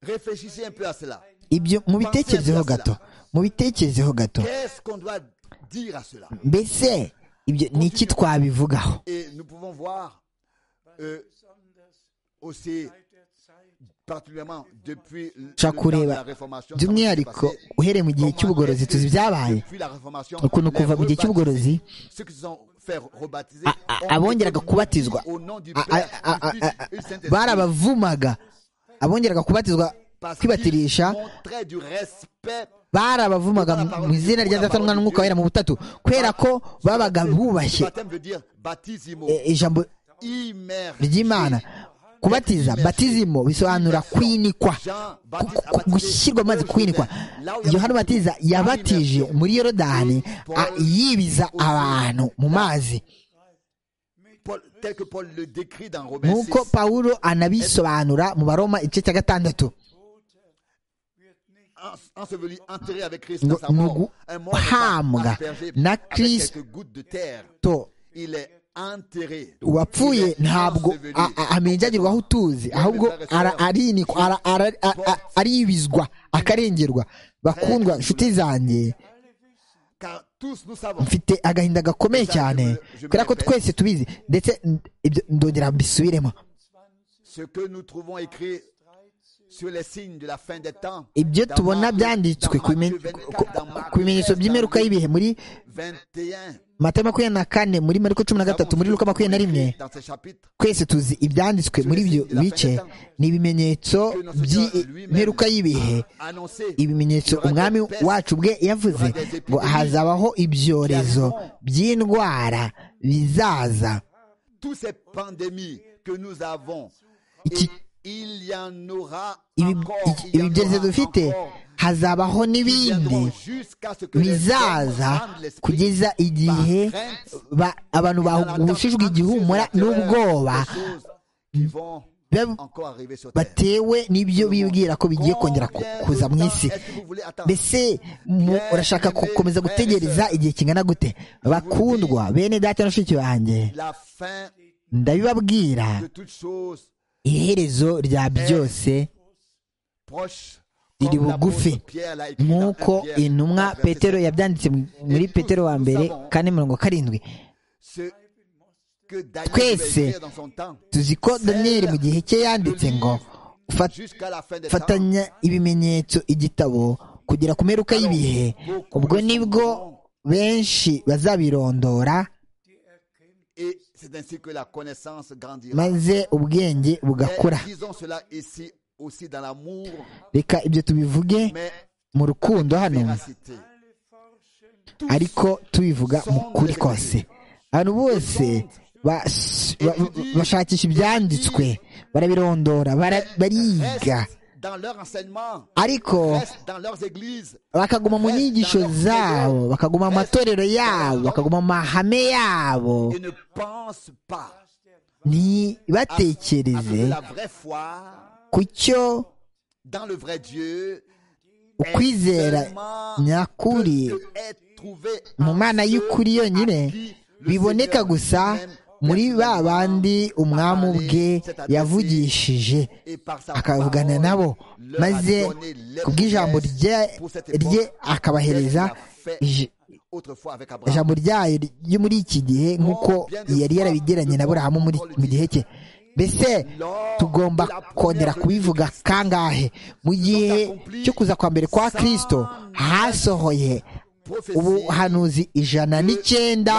Réfléchissez un peu à cela. ibyo mubitekerezeho gato mubitekerezeho gato Qu'est-ce qu'on doit dire à cela mbese ibyo ni iki twabivugaho Et nous pouvons voir euh, aussi particulièrement depuis le temps Ushobora de kureba la Réformation, ça s'est by'umwihariko passé. uhereye mu gihe Comment cy'ubugorozi est-ce que tuzi ibyabaye depuis la Réformation, ukuntu les kuva mu gihe cy'ubugorozi rebaptisés, ceux qui se sont fait rebaptiser, a- a- ont abongeraga été kubatizwa au nom du a- Père, a- a- du a- Fils et du Saint-Esprit. a- barabavumaga abongeraga kubatizwa Parce kwibatirisha qu'ils montraient du respect barabavumaga mu izina rya data n'umwana n'umwuka wera mu butatu kubera ko babaga bubashye baptême veut dire baptisimo, e- ijambo immergé. ry'imana kubatiza batizimo bisobanura kwinikwa Jean ku- Baptiste a ku- baptisé gushyirwa amazi au kwinikwa Jourdain. Là où il y yohana avait batiza beaucoup yabatije d'immersion. muri yorodani a- yibiza abantu mu mazi Paul- tel que Paul le décrit dans Romains nk'uko 6. pawulo anabisobanura mu baroma igice cya gatandatu En- enseveli, enterré avec Christ ngo dans sa ni mort, un mort guhambwa aspergé na avec Christ. quelques gouttes de terre. to Il est enterré. uwapfuye Il est ntabwo enseveli. a- a- amenjagirwaho utuzi ahubwo ara- arinikwa ara- ara- a- a- aribizwa akarengerwa bakundwa nshuti zanjye mfite agahinda gakomeye cyane kubera ko twese tubizi ndetse ibyo ndongera mbisubiremo ibyo tubona byanditswe ku bimenyetso by'imperuka y'ibihe muri mata makumyabiri na kane muri mariko cumi na gatatu muri luka makumyabiri na rimwe twese tuzi ibyanditswe muri ibyo bice ni ibimenyetso by'imperuka y'ibihe ibimenyetso umwami wacu bwe yavuze ngo hazabaho ibyorezo by'indwara bizaza ibi byorezo dufite hazabaho n'ibindi bizaza kugeza igihe abantu bagushijwe igihumura n'ubwoba batewe n'ibyo bibwira ko bigiye kongera kuza mu isi mbese urashaka gukomeza gutegereza igihe kingana gute bakundwa bene data na mushiki wanjye ndabibabwira iherezo rya byose riri bugufi nk'uko intumwa petero yabyanditse muri petero wa mbere kane mirongo karindwi twese tuzi ko daniyeli mu gihe cye yanditse ngo fatanya ibimenyetso igitabo kugera ku meruka y'ibihe ubwo nibwo benshi bazabirondora maze ubwenge bugakura reka ibyo tubivuge mu rukundo hano ariko tubivuga mu kuri kose abantu bose bashakisha ibyanditswe barabirondora bariga ariko bakaguma mu nyigisho zabo bakaguma mu matorero yabo bakaguma mu mahame yabo ntibatekereze ku cyo ukwizera nyakuri mu mwana y'ukuri yonyine biboneka gusa muri ba bandi umwami ubwe yavugishije akavugana nabo maze kubw'ijambo rye akabahereza ijambo ryayo ryo muri iki gihe nk'uko yari yarabigeranye na burahamu mu gihe cye mbese tugomba kongera kubivuga kangahe mu gihe cyo kuza kwa mbere kwa kirisito hasohoye ubuhanuzi ijana n'icyenda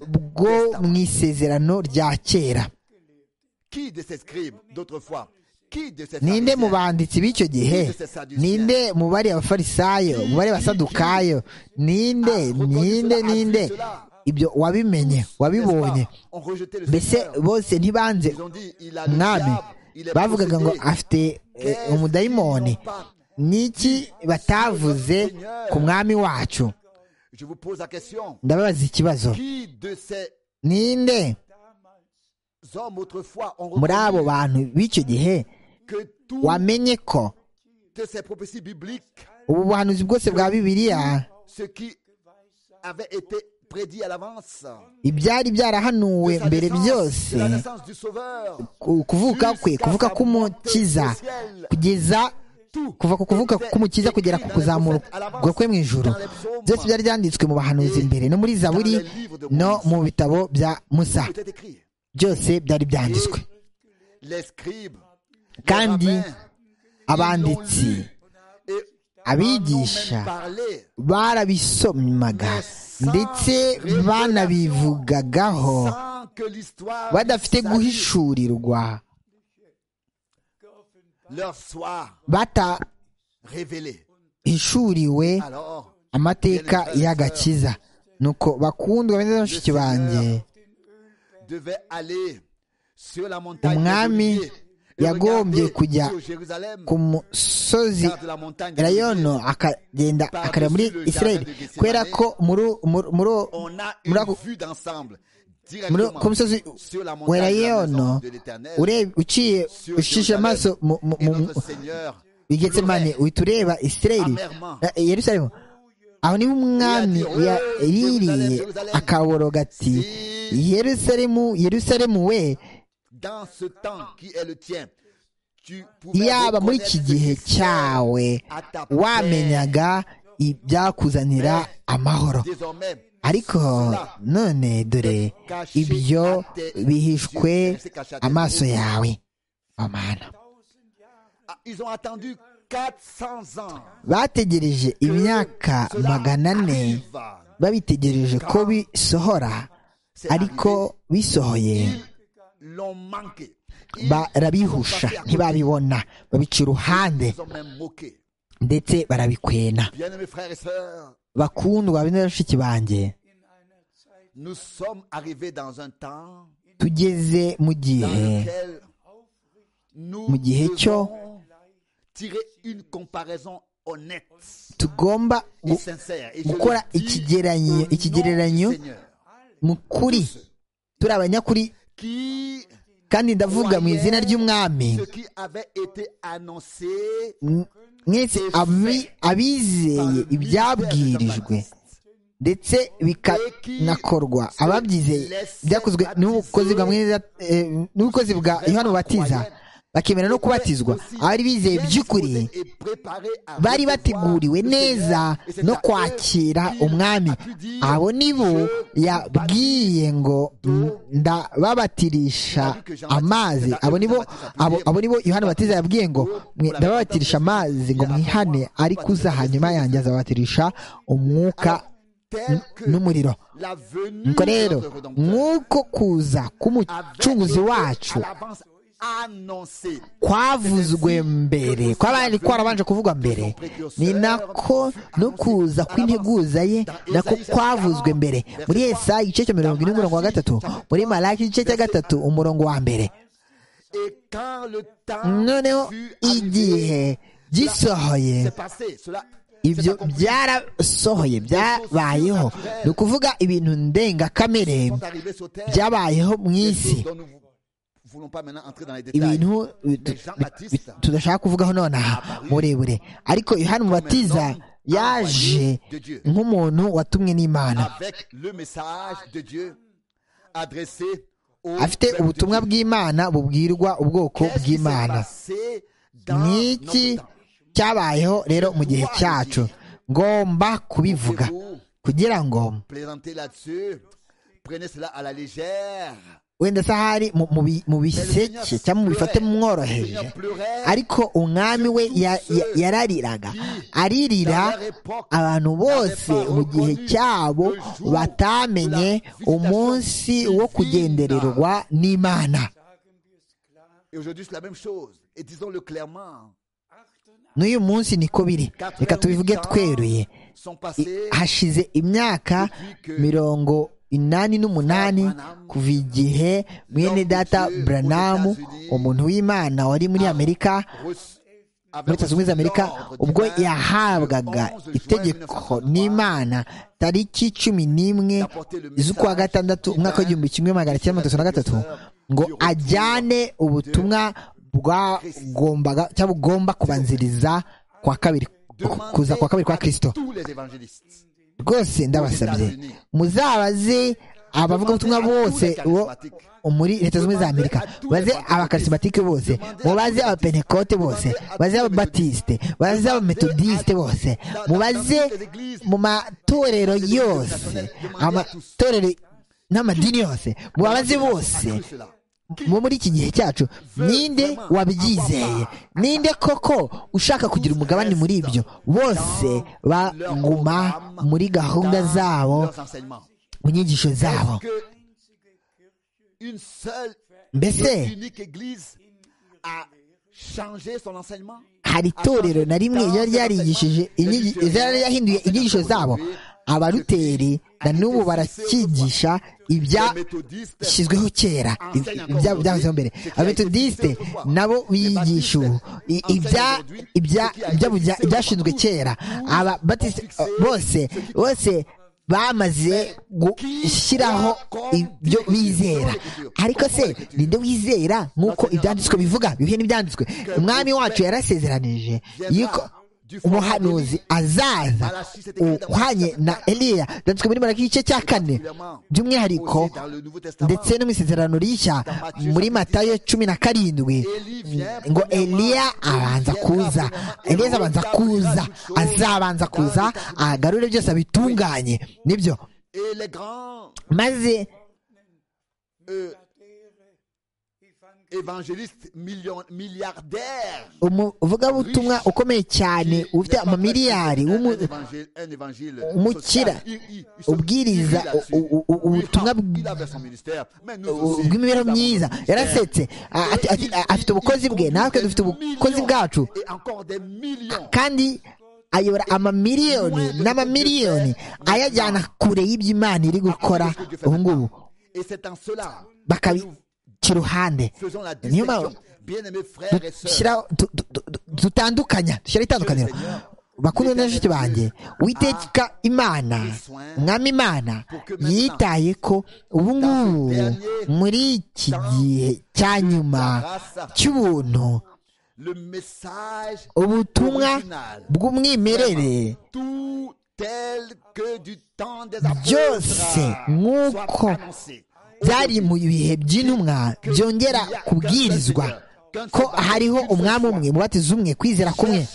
bwo mu isezerano rya kera ninde mu banditsi b'icyo gihe ninde mubare abafarisayo mubare abasadukayo ninde ninde ninde ibyo wabimenye wabibonye mbese bose ntibanze mwami bavugaga ngo afite umudayimoni n'iki batavuze ku mwami wacu ndababaza ikibazo ninde muri abo bantu b'icyo gihe wamenye ko ubu buhanuzi bwose bwa bibiliya ibyari byarahanuwe mbere byose kuvuka kwe kuvuka k'umukiza kugeza kuva ku kuvuka k'umukiza kugera ku kuzamurwa kwe mu ijoro byose byari byanditswe mu bahanuzi imbere no muri zaburi no mu bitabo bya musa byose byari byanditswe kandi abanditsi abigisha barabisomyaga ndetse banabivugagaho badafite guhishurirwa batahishuriwe amateka y'agakiza nuko bakundwa beza bashiki banjye umwami yagombye kujya ku musozi rayono akagenda akareba muri israel kubera ko ku musozi wa rayono uciye ucishe amaso mu getsemane uhita ureba israel yerusalemu aho niho umwami yaririye akaboroga ati yerusalemu yerusalemu we yaba muri iki gihe cyawe wamenyaga ibyakuzanira amahoro ariko none dore ibyo bihishwe amaso yawe amana bategereje imyaka magana ane babitegereje ko bisohora ariko bisohoye barabihusha ntibabibona babica uruhande ndetse barabikwena bakundwa bino bashiki banjye tugeze mu gihe mu gihe cyo tugomba gukora ikigereranyo mu kuri turi abanyakuri kandi ndavuga mu izina ry'umwami mwese abizeye ibyabwirijwe ndetse bikanakorwa ababyizeye byakozwe n'ubukozi bwa yohani bubatiza bakemera no kubatizwa abari bizeye by'ukuri bari bateguriwe neza no kwakira umwami abo nibo yabwiye ngo ndababatirisha amazi abo nibo yohani batiza yabwiye ngo ndababatirisha amazi ngo mwihane ariko uza hanyuma yanjye azabatirisha umwuka n'umuriro nuko rero nk'uko kuza k'umucunguzi wacu kwavuzwe mbere kwabari kwarabanje kuvugwa mbere ni nako no kuza kw'integuza ye nako kwavuzwe mbere muri Yesa igice cya mirongo ine umurongo wa gatatu muri Malaki igice cya gatatu umurongo wa mbere noneho igihe gisohoye ibyo byarasohoye byabayeho ni ukuvuga ibintu ndengakamere byabayeho mu isi ibintu tudashaka kuvugaho nonaha murebure ariko yohani mubatiza yaje nk'umuntu watumwe n'imana afite ubutumwa bw'imana bubwirwa ubwoko bw'imana n'iki cyabayeho rero mu gihe cyacu ngomba kubivuga kugira ngo wenda se ahari mu biseke cyangwa mu bifate mworoheje ariko umwami we yarariraga aririra abantu bose mu gihe cyabo batamenye umunsi wo kugendererwa n'imana n'uyu munsi niko biri reka tubivuge tweruye hashize imyaka mirongo inani n'umunani kuva igihe mwene data buranamu umuntu w'imana wari muri amerika muri leta zunze ubumwe za amerika ubwo yahabwaga itegeko n'imana tariki cumi n'imwe z'ukwa gatandatu umwaka w'igihumbi kimwe magana cyenda mirongo itatu na gatatu ngo ajyane ubutumwa bwagombaga cyangwa bugomba kubanziriza kwa kabiri kuza kwa kabiri kwa kirisito rwose ndabasabye muzabaze abavugabutumwa bose bo muri leta zunze ubumwe za amerika baze abakarisomatike bose mubaze abapenekote bose baze ababatisite baze abametodisite bose mubaze mu matorero yose amatorero n'amadini yose mubabaze bose mu muri iki gihe cyacu ninde wabyizeye ninde koko ushaka kugira umugabane muri ibyo bose baguma muri gahunda zabo mu nyigisho zabo mbese hari itorero na rimwe ryari ryarigishije ryari yahinduye inyigisho zabo abaruteri na n'ubu barakigisha ibyashyizweho kera ibyahozeho mbere abametodisite nabo biyigisha ubu ibyashinzwe kera ababatisite bose bose bamaze gushyiraho ibyo bizera ariko se ninde wizera nk'uko ibyanditswe bivuga bihuye n'ibyanditswe umwami wacu yarasezeranije yuko umuhanuzi azaza uhwanye na eliya byanditswe muri maraki igice cya kane by'umwihariko ndetse no mu isezerano rishya muri matayo cumi na karindwi ngo eliya abanza kuza eliya azabanza kuza azabanza kuza agarure byose abitunganye nibyo maze évangéliste milliardaire. umuvugabutumwa ukomeye cyane ufite amamiliyari umukira ubwiriza ubutumwa bw'imibereho myiza yarasetse afite ubukozi bwe natwe dufite ubukozi bwacu kandi ayobora amamiliyoni n'amamiliyoni ayajyana kure y'iby'imana iri gukora ubu ngubu kiruhande niyo mpamvu dutandukanya dushyiraho itandukaniro bakundwa na bashiki banjye witeka imana umwami imana yitaye ko ubu ngubu muri iki gihe cya nyuma cy'ubuntu ubutumwa bw'umwimerere byose nk'uko byari mu bihe by'intumwa byongera kubwirizwa ko hariho umwami umwe mubatiza umwe kwizera kumwe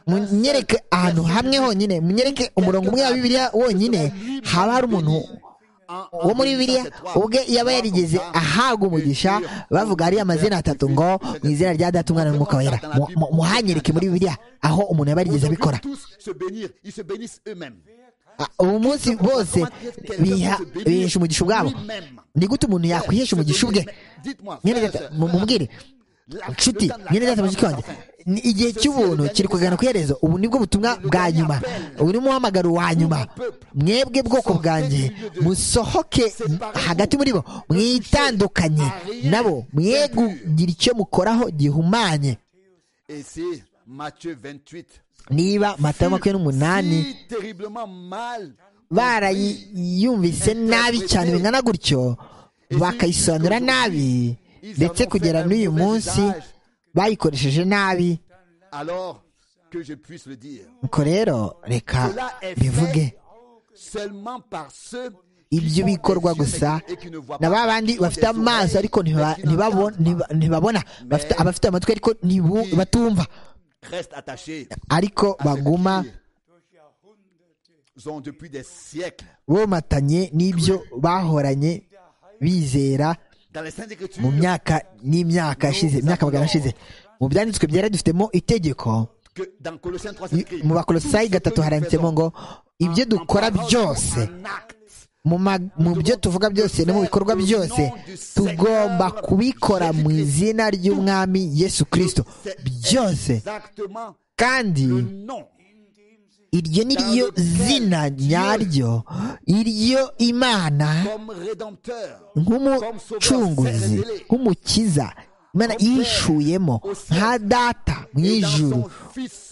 munyereke ahantu hamwe honyine munyereke umurongo umwe wa bibiliya wonyine haba hari umuntu wo muri bibiliya ubwe yaba yarigeze ahabwa umugisha bavuga hariya amazina atatu ngo mu izina rya data umwana n'umwuka wera muhanyereke muri bibiliya aho umuntu yaba yarigeze abikora ubu munsi bose bihesha umugisha ubwabo ni gute umuntu yakwihesha umugisha ubwe mumubwire nshuti nyine data mushiki wanjye igihe cy'ubuntu kiri kugana ku iherezo ubu nibwo butumwa bwa nyuma ubu ni umuhamagaro wa nyuma mwebwe bwoko bwanjye musohoke hagati muri bo mwitandukanye nabo mwegugire icyo mukoraho gihumanye niba matayo makumyabiri n'umunani barayumvise nabi cyane bingana gutyo bakayisobanura nabi ndetse kugera n'uyu munsi bayikoresheje nabi nuko rero reka bivuge ibyo bikorwa gusa na ba bandi bafite amaso ariko ntibabona abafite amatwi ariko batumva ariko baguma bomatanye n'ibyo bahoranye bizera mu myaka n'imyaka yashize imyaka magana ashize mu byanditswe byera dufitemo itegeko mu bakolosayi gatatu haranditsemo ngo ibyo dukora byose mu byo tuvuga byose no mu bikorwa byose tugomba kubikora mu izina ry'umwami yesu kirisito byose kandi iryo ni ryo zina nyaryo iryo imana nk'umucunguzi nk'umukiza imana yishuyemo nka data mu ijuru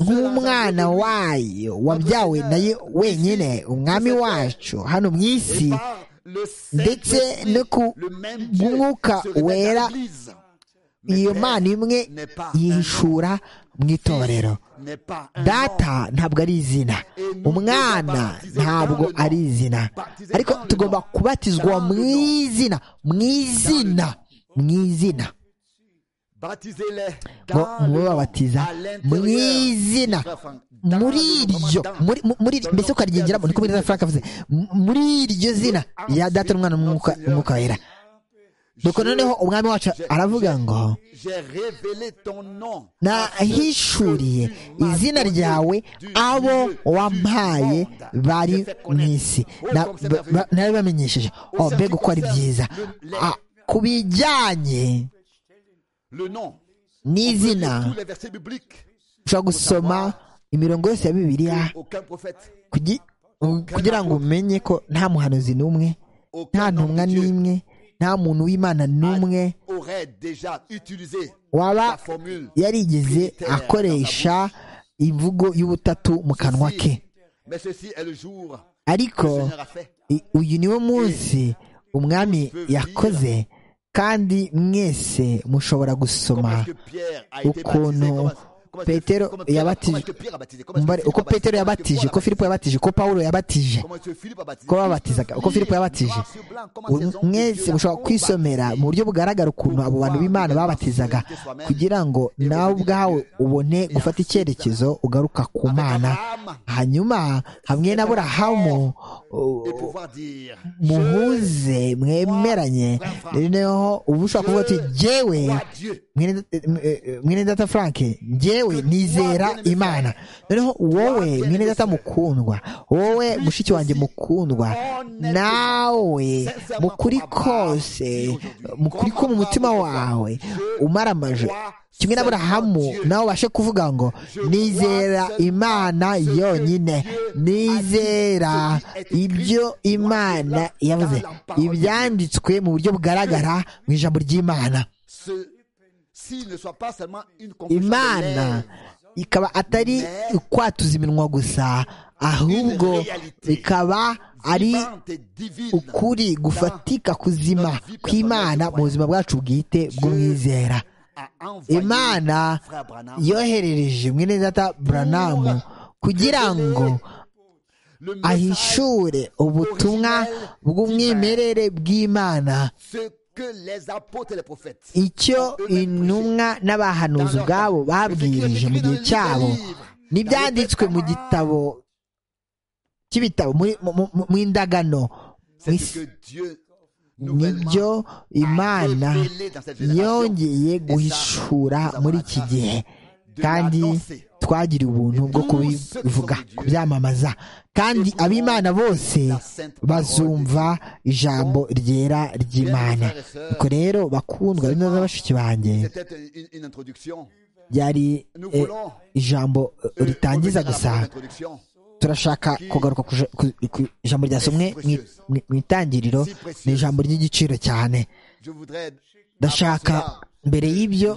nk'umwana wayo wabyawe nayo wenyine umwami wacu hano mu isi ndetse no ku mwuka wera iyo mana imwe yishura mu itorero data ntabwo ari izina umwana ntabwo ari izina ariko tugomba kubatizwa mu izina mu izina mu izina mubabatiza mu izina muri iryo mbese ukaryengeramo niko muri frank avuze muri iryo zina ya data n'umwana w'umwuka wera nuko noneho umwami wacu aravuga ngo nahishuriye izina ryawe abo wampaye bari mu isi narabibamenyesheje mbega uko ari byiza ku bijyanye n'izina ushobora gusoma imirongo yose ya bibiliya kugira ngo umenye ko nta muhanuzi n'umwe nta ntumwa n'imwe nta muntu w'imana n'umwe waba yarigeze akoresha imvugo y'ubutatu mu kanwa ke ariko uyu niwo munsi umwami yakoze kandi mwese mushobora gusoma ukuntu petero yabatije mbare uko petero yabatije uko filipo yabatije uko pawulo yabatije uko babatizaga uko filipo yabatije mwese mushobora kwisomera mu buryo bugaragara ukuntu abo bantu b'imana babatizaga kugira ngo nawe ubwawe ubone gufata icyerekezo ugaruka ku mana hanyuma hamwe na burahamu muhuze mwemeranye noneho ubu ushobora kuvuga uti jyewe mwene data frank jyewe nizera imana noneho wowe mwene data mukundwa wowe mushiki wanjye mukundwa nawe mukuri kose mukuri ko mu mutima wawe umara amaje kimwe n'aburahamu nawe ubashe kuvuga ngo nizera imana yonyine nizera ibyo imana yavuze ibyanditswe mu buryo bugaragara mu ijambo ry'imana imana ikaba atari ukwatuza iminwa gusa ahubwo ikaba ari ukuri gufatika kuzima kw'imana mu buzima bwacu bwite bw'umwizera imana yoherereje mwene data buranamu kugira ngo ahishure ubutumwa bw'umwimerere bw'imana icyo intumwa n'abahanuzi ubwabo babwirije mu gihe cyabo n'ibyanditswe mu gitabo cy'ibitabo mu indagano nibyo imana yongeye guhishura muri iki gihe kandi twagiriye ubuntu bwo kubivuga kubyamamaza kandi ab'imana bose bazumva ijambo ryera ry'imana ubwo rero bakundwa bino bashiki banjye byari ijambo ritangiza gusa turashaka kugaruka ku ijambo ryasomwe mu itangiriro ni ijambo ry'igiciro cyane ndashaka mbere y'ibyo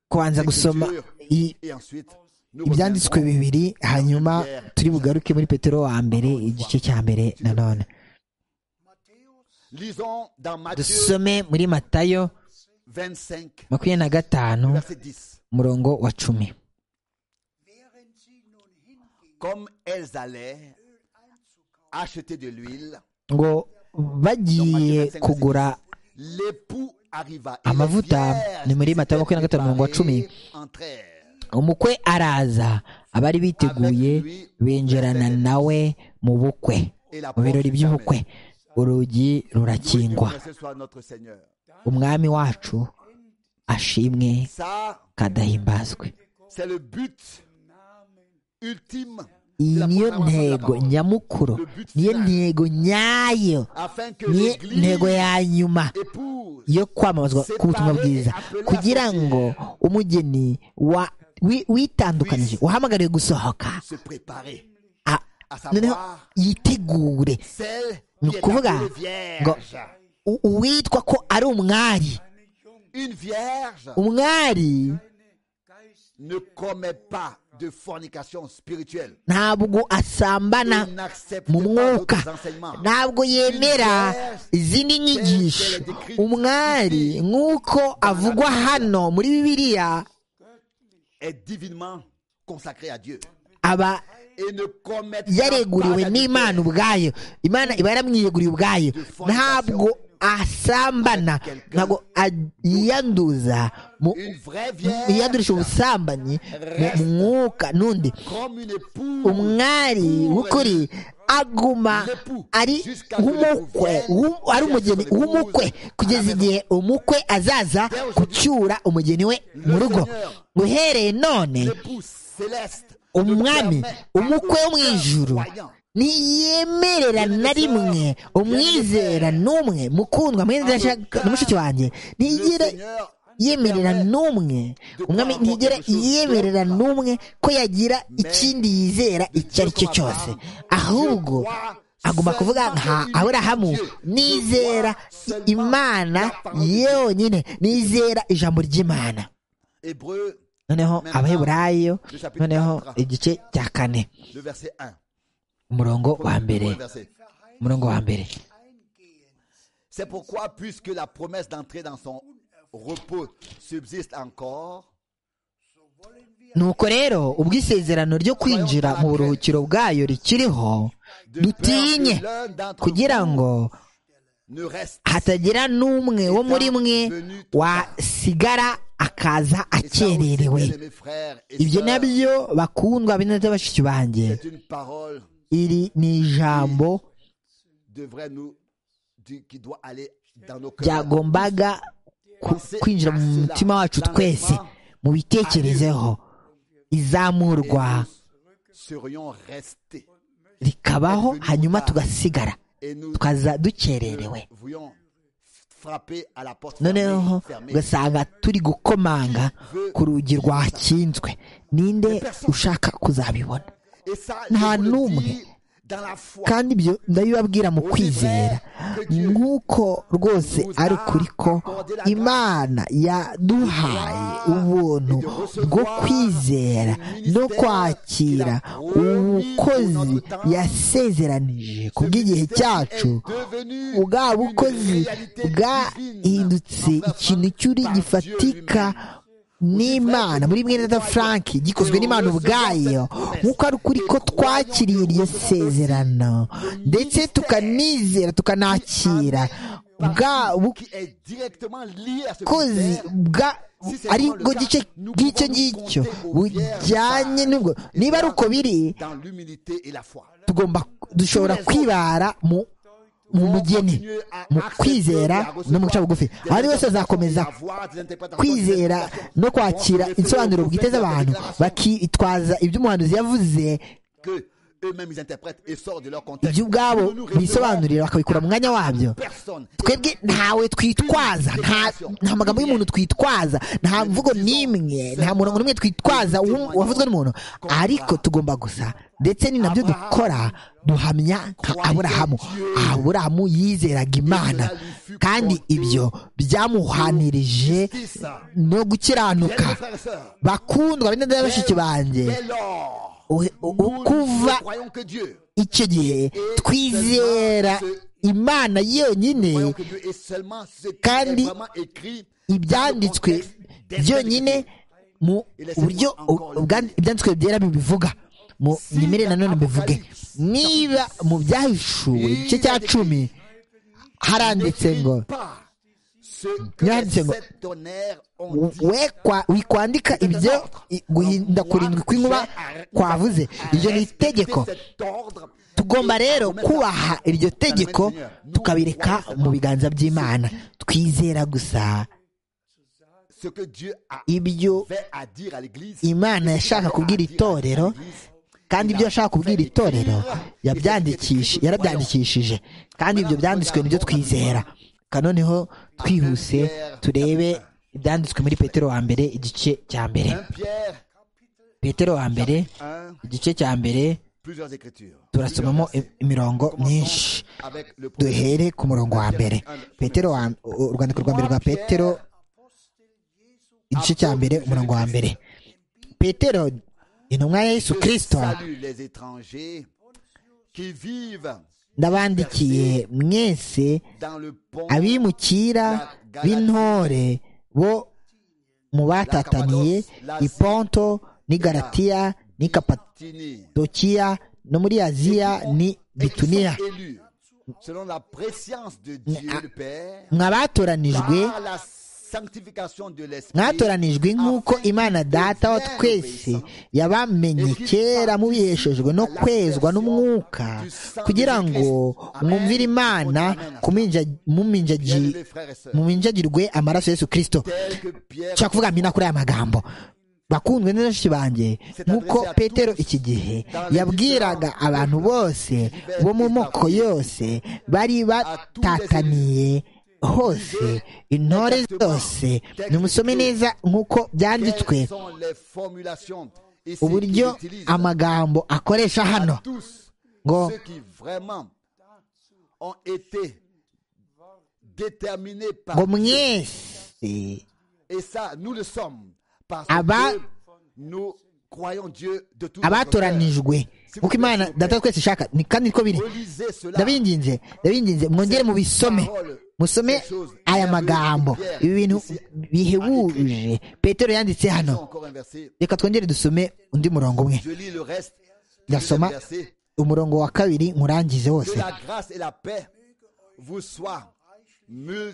kubanza gusoma ibyanditswe bibiri hanyuma turi bugaruke muri petero wa mbere igice cya mbere nanone dusome muri matayo makumyabiri na gatanu umurongo wa cumi ngo bagiye kugura amavuta ni muri matayo makumyabiri na gatanu mirongo wa cumi umukwe araza abari biteguye binjirana nawe mu bukwe mu birori by'ubukwe urugi rurakingwa umwami wacu ashimwe kadahimbazwe iyi niyo ntego nyamukuru niyo ntego nyayo niyo ntego ya nyuma yo kwamamazwa k'ubutumwa bwiza kugira ngo umugeni witandukanyije wahamagariwe gusohoka noneho yitegure ni ukuvuga ngo uwitwa ko ari umwari umwari ntabwo asambana mu mwuka ntabwo yemera izindi nyigisho umwari nk'uko avugwa hano muri bibiliya aba yareguriwe n'imana ubwayo imana iba yaramwiyeguriye ubwayo ntabwo asambana ntabwo yiyanduza yiyandurisha ubusambanyi mu mwuka n'undi umwari w'ukuri aguma ari nk'umukwe ari umugeni w'umukwe kugeza igihe umukwe azaza gucyura umugeni we mu rugo uhereye none umwami umukwe wo mu ijuru ntiyemerera na rimwe umwizera n'umwe mukundwa mwenda na mushiki wanjye ntigere yemerera n'umwe umwami ntigere yemerera n'umwe ko yagira ikindi yizera icyo ari cyo cyose ahubwo agomba kuvuga nka aburahamu nizera imana yonyine nizera ijambo ry'imana noneho abaheburayo noneho igice cya kane umurongo wa mbere umurongo wa mbere C'est pourquoi, puisque la promesse d'entrer dans son repos subsiste encore, nuko rero ubwisezerano ryo kwinjira mu buruhukiro bwayo rikiriho de dutinye peur que l'un d'entre kugira vous ngo ne reste hatagira n'umwe wo muri mwe wasigara akaza Et ça aussi, akererewe bien-aimés frères et ibyo sœurs, nabyo bakundwa bene bashiki banjye c'est une parole iri ni ijambo devrait nous du- qui doit aller dans nos cœurs. byagombaga ku- kwinjira mu mutima wacu twese mu bitekerezeho Et izamurwa nous serions restés rikabaho hanyuma tugasigara et nous tukaza dukererewe ne voulions frapper à la porte noneho fermée, fermée. ugasanga turi gukomanga ku rugi rwakinzwe ninde ushaka kuzabibona Et ça, je nta vous le n'umwe. dis dans la foi. kandi ibyo ndabibabwira mu kwizera nk'uko rwose ari ukuri ko imana yaduhaye ubuntu bwo kwizera no kwakira ubukozi yasezeranije ku bw'igihe cyacu bwa bukozi bwahindutse ikintu cyuri gifatika n'imana muri mwene da frank gikozwe n'imana ubwayo nk'uko ari ukuri ko twakiriye iryo sezerano ndetse tukanizera tukanakira bwa qui est directement lié à ce bukozi mystère. bwa ari bwo gice bw'icyo ngicyo bujyanye n'ubwo niba ari uko biri dans l'humilité et la foi. tugomba dushobora kwibara mu mu mugeni mu kwizera no mu guca bugufi abandi bose bazakomeza kwizera no kwakira insobanuro bwite z'abantu bakitwaza ibyo umuhanuzi yavuze que eux-mêmes ils interprètent et sortent de leur contexte. ibyo ubwabo Nous, nous bisobanurira bakabikura mu mwanya wabyo recevons personne. twebwe ntawe twitwaza nta- nta magambo y'umuntu twitwaza nta mvugo n'imwe nta murongo n'umwe twitwaza w'um- wavuzwe n'umuntu ariko tugomba gusa ndetse ni nabyo dukora duhamya nka aburahamu aburahamu yizeraga imana kandi ibyo byamuhanirije no gukiranuka Bien-aimés frères et sœurs, bakundwa bene dada bashiki banjje dès lors, u- u- u- kuva nous croyons que Dieu, icyo gihe twizera imana yonyine croyons que Dieu est seulement ce qui Kandi est vraiment écrit ibyanditswe byonyine mu buryo ubwa- ibyanditswe byera bibivuga mu nyemere nanone mbivuge niba mu byahishuwe igice cya cumi haranditse ngo pas ce que Bien, les c'est bon. sept tonnerres ont dit. we kwa- wikwandika ibyo i- guhinda kurindwi kw'inkuba kwavuze iryo ni itegeko tugomba rero kubaha iryo tegeko tukabireka mu biganza by'imana twizera gusa ce que Dieu a ibyo fait à dire à l'église imana yashaka kubwira itorero kandi ibyo yashaka kubwira itorero yabyandikishe yarabyandikishije kandi ibyo byanditswe nibyo twizera kanoneho twihuse turebe ibyanditswe muri petero wa mbere igice cya mbere 1 Pierre petero wa mbere 1 igice cya mbere plusieurs écritures turasomamo i- imirongo myinshi avec le premier duhere ku murongo wa mbere petero wa- u- urwandiko rwa mbere rwa petero igice cya mbere umurongo wa mbere petero intumwa ya yesu kirisito salue les étrangers qui vivent ndabandikiye mwese dans le pont abimukira b'intore bo mubatataniye i ponto n'i galatiya n'i Tini. kapadokiya no muri aziya ni Et qui bituniya sont élus selon la préscience de Dieu le Père mwabatoranijwe par la sanctification de l'esprit mwatoranijwe nk'uko imana data wa twese yabamenye kera mubiheshejwe no kwezwa n'umwuka kugira ngo mwumvire imana kuminja- muminjagi- bien-aimés frères et sœurs muminjagirwe amaraso ya yesu kirisito tel que Pierre nshaka kuvuga mina kuri aya magambo bakundwe neza benshi banjye nk'uko petero iki gihe yabwiraga abantu bose bo mu moko yose bari batataniye hose intore zose nimusome neza nk'uko byanditswe quelles sont les formulations et ce uburyo qu'il utilise amagambo akoresha hano à tous ngo ceux qui vraiment ont été déterminés par ngo Dieu. mwese et ça nous le sommes parce Aba- que nous croyons Dieu de tout notre cœur. abatoranijwe nk'uko imana data twese ishaka ni kandi niko biri Relisez cela ndabinginze ndabinginze mwongere mubisome Parole musome aya magambo ibi bintu bihebuje petero yanditse hano reka twongere dusome undi murongo umwe Je lis le reste. ndasoma deuxième verset. umurongo wa kabiri nkurangize Que wose la grâce et la paix vous soient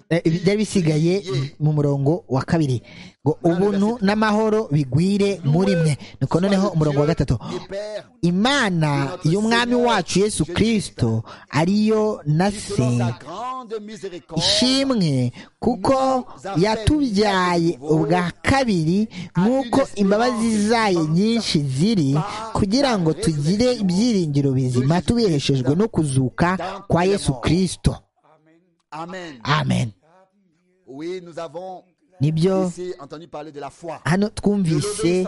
Eh, ibi byari bisigaye multipliées. mu murongo wa kabiri ngo ubuntu n'amahoro bigwire muri mwe nuko noneho umurongo wa gatatu Dieu Père, imana y'umwami wacu yesu kirisito ariyo na se selon sa grande miséricorde, ishimwe kuko yatubyaye ubwa kabiri nk'uko imbabazi zayo nyinshi ziri kugira ngo tugire ibyiringiro bizima tubiheshejwe no kuzuka kwa yesu kirisito Amen. amen Oui, nous avons nibyo ici entendu parler de la foi, hano twumvise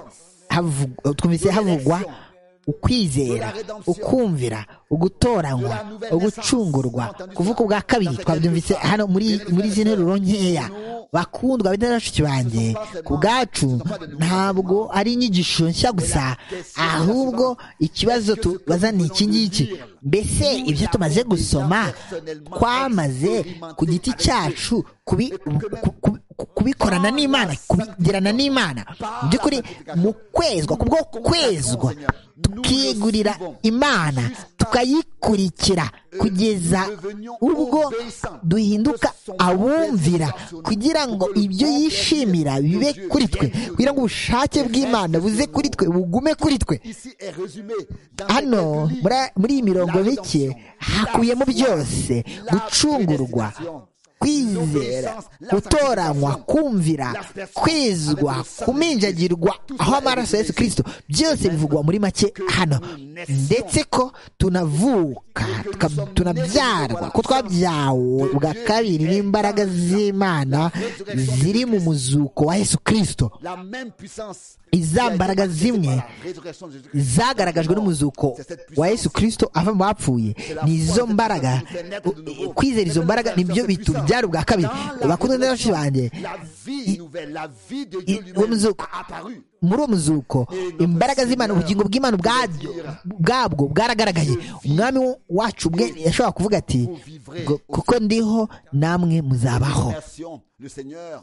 havu- twumvise havugwa ukwizera ukumvira ugutoranywa ugucungurwa kuvuka ubwa kabiri twabyumvise hano muri muri izi nteruro nkeya bakundwa bita bashiki banjye ku bwacu ntabwo ari inyigisho nshya gusa ahubwo ikibazo tubaza ni iki ngiki mbese ibyo tumaze gusoma twamaze ku giti cyacu kubi- ku- ku- ku- kubikorana n'imana kubigirana n'imana mu by'ukuri mu kwezwa ku bwo kwezwa tukigurira imana tukayikurikira kugeza ubwo duhinduka abumvira kugira ngo ibyo yishimira bibe kuri twe kugira ngo ubushake bw'imana buze kuri twe bugume kuri twe Ici est résumé dans hano cette muri ligne. muri iyi mirongo La mike rédemption, hakubiyemo la foi, byose la gucungurwa prédestination, kwizera l'obéissance, la gutoranywa sanctification, kumvira l'aspersion, kwizwa avec le sang de kuminjagirwa Christ, aho tout amaraso ya cela yesu est kirisito byose bivugwa muri make hano ndetse ko tunavuka tuka- tunabyarwa ko twabyawe bwa kabiri n'imbaraga z'imana ziri mu muzuko wa yesu kirisito La même puissance Iza qui a été mbaraga manifestée zimwe par la résurrection de Jésus-Christ. zagaragajwe n'umuzuko C'est cette puissance wa yesu kirisito ava mu bapfuye nizo mbaraga u- kwizera izo mbaraga nibyo bitubyara ubwa kabiri bakundwa n'abanshi banjye La vie nouvelle, la vie de Dieu i- uwo lui-même muzuko a apparu. muri uwo muzuko imbaraga z'imana ubugingo bw'imana ubwabyo bwabwo bwaragaragaye umwami wacu ubwe yashobora kuvuga ati ngo kuko ndiho namwe muzabaho Merci, Le Seigneur,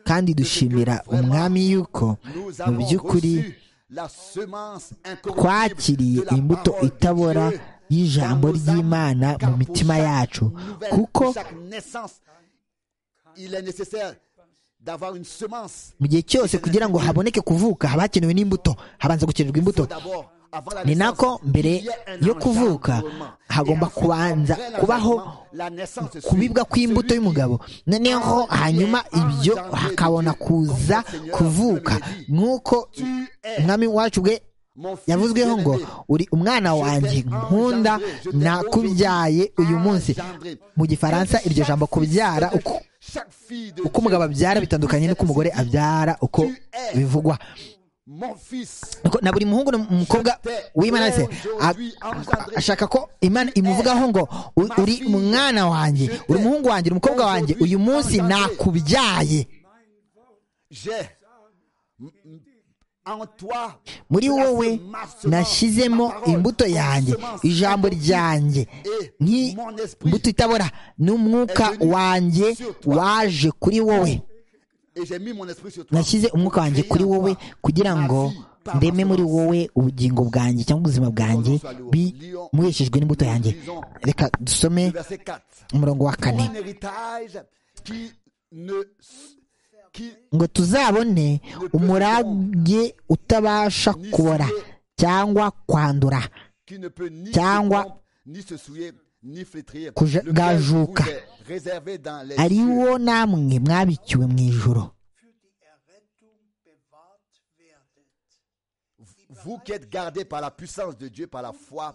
kandi dushimira umwami yuko nous mu avons by'ukuri reçu la semence incorruptible twakiriye de la imbuto parole de itabora Dieu y'ijambo dans nos âmes, ry'imana car mu pour mitima chaque yacu nouvelle, kuko pour chaque naissance, il est nécessaire d'avoir une semence mu gihe cyose kugira ngo haboneke kuvuka haba hakenewe n'imbuto habanza gukenerwa imbuto D'abord, avant la ni naissance, nako mbere il y a un yo kuvuka engendrement. hagomba Et ensuite, kubanza après kubaho l'engendrement, la naissance se suit. kubibwa kw'imbuto Celui y'umugabo noneho hanyuma ibyo hakabona kuza kuvuka nk'uko umwami wacu bwe yavuzweho ngo uri umwana wanjye nkunda nakubyaye uyu munsi mu gifaransa iryo jambo kubyara uko Chaque fille de uko umugabo abyara bitandukanye n'uko umugore abyara uko bivugwa mon fils Nuko na buri muhungu n'umukobwa w'imanase ashaka ko imana imuvugaho ngo u- uri umwana wanjye uri umuhungu wanjye uri umukobwa wanjye uyu munsi nakubyaye j'ai m- m- en toi muri wowe ma semence, nashyizemo ma parole, imbuto ma yanjye semence, ijambo ma parole, ryanjye et mon esprit nk'imbuto itabora n'umwuka est venu wanjye sur toi. waje kuri wowe et j'ai mis mon esprit sur toi nashyize umwuka wanjye kuri wowe kugira ngo ndeme muri wowe ubugingo bwanjye cyangwa ubuzima bwanjye bimuheshejwe n'imbuto yanjye reka dusome Le verset 4 umurongo wa pour kane un héritage qui ne qui ngo tuzabone umurage utabasha kubora cyangwa kwandura qui ne peut ni Cyangwa se rompre, ni se souiller ni flétrir kuja- lequel gajuka. vous est réservé dans les ari cieux. wo namwe mwabikiwe mu ijoro vous qui êtes gardés par la puissance de Dieu par la foi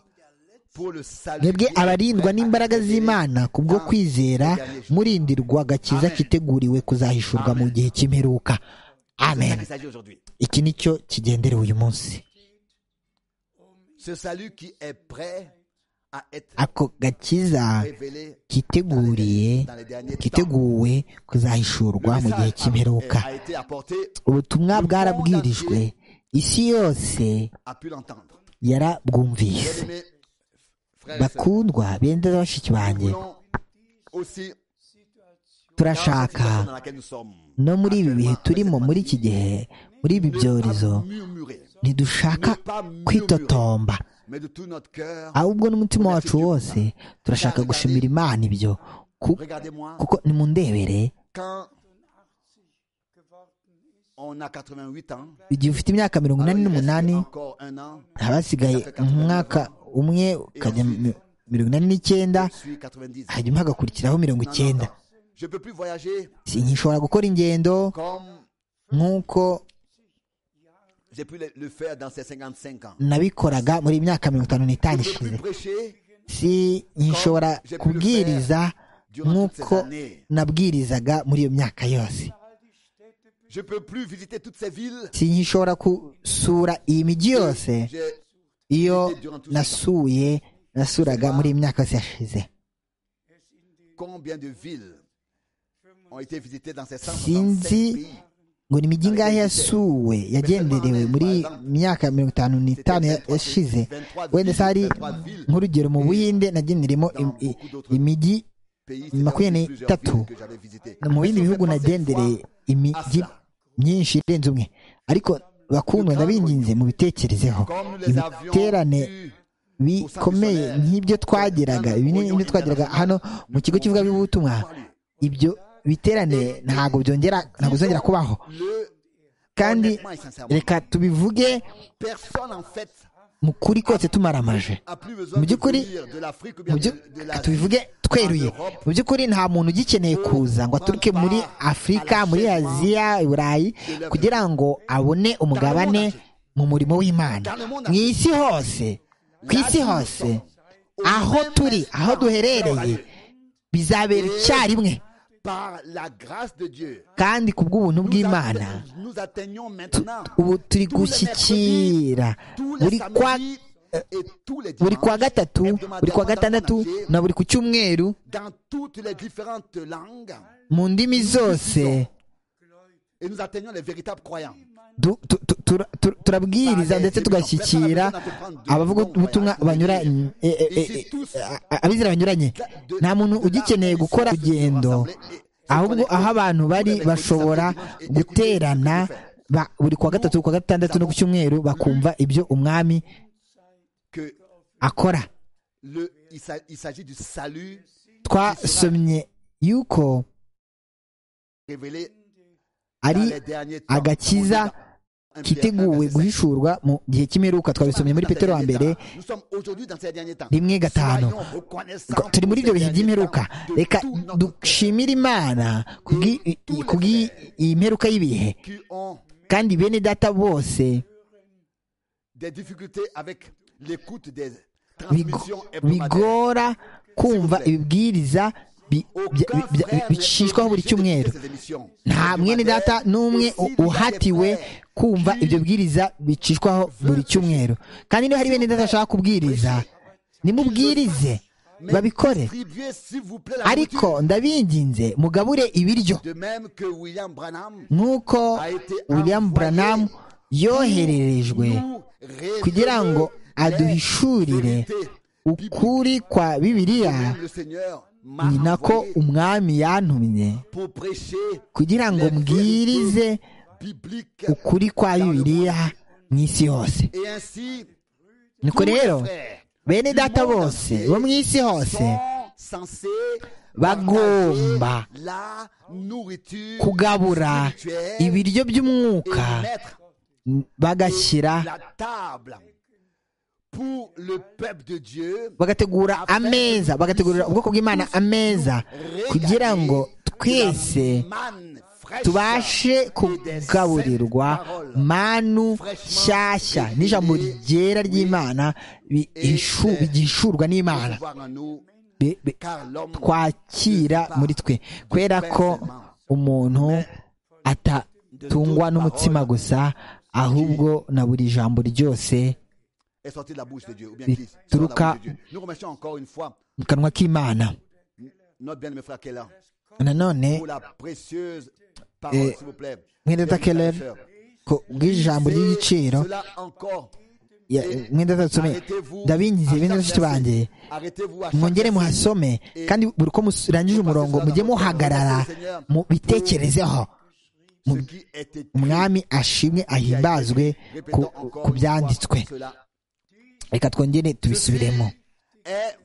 pour le salut mwebwe qui est abarindwa prêt à n'imbaraga révéler z'imana ku bwo dans kwizera le dernier jour. murindirwa agakiza Amen. kiteguriwe kuzahishurwa mu gihe cy'imperuka C'est ça amen qu'il s'agit aujourd'hui. iki ni cyo kigenderewe uyu munsi Ce salut qui est prêt à être ako gakiza révélé kiteguriye dans les derniers temps. kiteguwe Le kuzahishurwa mu gihe message cy'imperuka a, a été apporté, ubutumwa bwarabwirijwe isi yose a pu l'entendre. yarabwumvise Bien-aimés, frères et sœurs, bakundwa benda bashiki banjye voulons aussi turashaka no muri ibi bihe turimo muri iki gihe muri ibi byorezo ntidushaka kwitotomba ahubwo n'umutima wacu wose turashaka gushimira imana ibyo kuko nimundebere igihe ufite imyaka mirongo inani n'umunani abasigaye umwaka umwe ukajya mirongo inani n'icyenda hanyuma hagakurikiraho mirongo icyenda sinshobora gukora ingendo nk'uko nabikoraga muri myaka mirongo itanu n'itanu ishize sinshobora kubwiriza nk'uko nabwirizaga muri iyo myaka yose sinshobora gusura iyi mijyi yose iyo nasuye nasuraga muri iyi myaka yose yashize sinzi ngo ni imijyi ingahe yasuwe yagenderewe muri myaka mirongo itanu n'itanu yashize wenda se hari nk'urugero mu buhinde nagenderemo imijyi makumyabiri n'itatu mu bindi bihugu nagendereye imijyi myinshi irenze umwe ariko bakundwa ndabinginze mu bitekerezeho ibiterane bikomeye nk'ibyo twageraga ibinini n'ibyo twageraga hano mu kigo cy'ivugabutumwa ibyo biterane ntabwo byongera ntabwo bizongera kubaho kandi reka tubivuge mu kuri kose tumaramaje mu by'ukuri tubivuge tweruye mu by'ukuri nta muntu ugikeneye kuza ngo aturuke muri afurika muri aziya burayi kugira ngo abone umugabane mu murimo w'imana mu isi hose ku isi hose aho turi aho duherereye bizabera icyarimwe kandi ku bw'ubuntu bw'imana ubu turi gushyikira buri kwa buri kwa gatatu buri kwa gatandatu na buri ku cyumweru mu ndimi zose turabwiriza ndetse tugashyikira abavuga ubutumwa banyuranye abizera banyuranye nta muntu ugikeneye gukora urugendo ahubwo aho abantu bari bashobora guterana buri kwa gatatu kwa gatandatu no ku cyumweru bakumva ibyo umwami akora twasomye yuko ari agakiza kiteguwe guhishurwa mu gihe cy'imperuka twabisomye muri petero wa mbere rimwe gatanu turi muri ibyo bihe by'imperuka reka dushimire imana kubw'iyi mperuka y'ibihe kandi bene data bose bigora kumva ibibwiriza bicishwaho buri cyumweru nta mwene data n'umwe uhatiwe kumva ibyo bwiriza bicishwaho buri cyumweru kandi niba hari bene data bashaka kubwiriza nimubwirize babikore ariko ndabinginze mugabure ibiryo nk'uko william branham yohererejwe kugira ngo aduhishurire ukuri kwa bibiliya ni nako umwami yantumye kugira ngo mbwirize ukuri kwa bibiliya mu isi hose nuko rero bene data bose bo mu isi hose bagomba kugabura ibiryo by'umwuka bagashyira bagategura ameza bagategurira ubwoko bw'imana ameza kugira ngo twese tubashe kugaburirwa manu nshyashya n'ijambo ryera ry'imana bigishurwa n'imana twakira muri twe kubera ko umuntu atatungwa n'umutsima gusa ahubwo na buri jambo ryose bituruka mu kanwa k'imana nanone mwene data keller ku bw'ijambo ry'igiciro ya- mwenda tutasome ndabinyise ibintu bashiki banjye mwongere muhasome kandi buri uko murangije umurongo mujye muhagarara mubitekerezeho mu- umwami ashimwe ahimbazwe ku- ku byanditswe reka twongere tubisubiremo est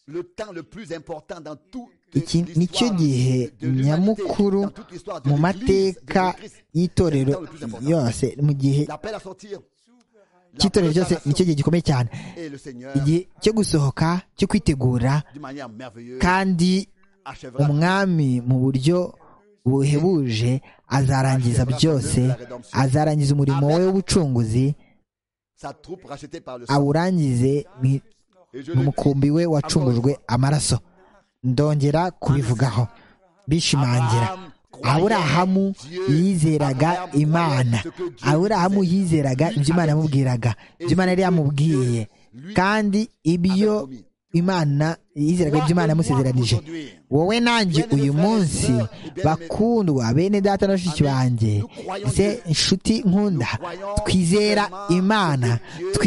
le temps le plus important dans tout iki ni cyo gihe nyamukuru mu mateka y'itorero yose mu gihe L'appel à sortir. cy'itorero cyose ni cyo gihe gikomeye cyane Et le Seigneur, igihe cyo gusohoka cyo kwitegura d'une manière merveilleuse, kandi achèvera umwami mu buryo buhebuje azarangiza byose azarangiza umurimo we w'ubucunguzi sa troupe rachetée par le sang. awurangize mu- Et je mu le dis, mukumbi we wacungujwe amaraso ndongera kubivugaho bishimangira aburahamu yizeraga imana aburahamu yizeraga ibyo imana yamubwiraga ibyo imana yari yamubwiye kandi ibyo imana yizeraga ibyo imana yamusezeranije wowe nanjye uyu munsi bakundwa bene data na bashiki banjye ese inshuti nkunda twizera imana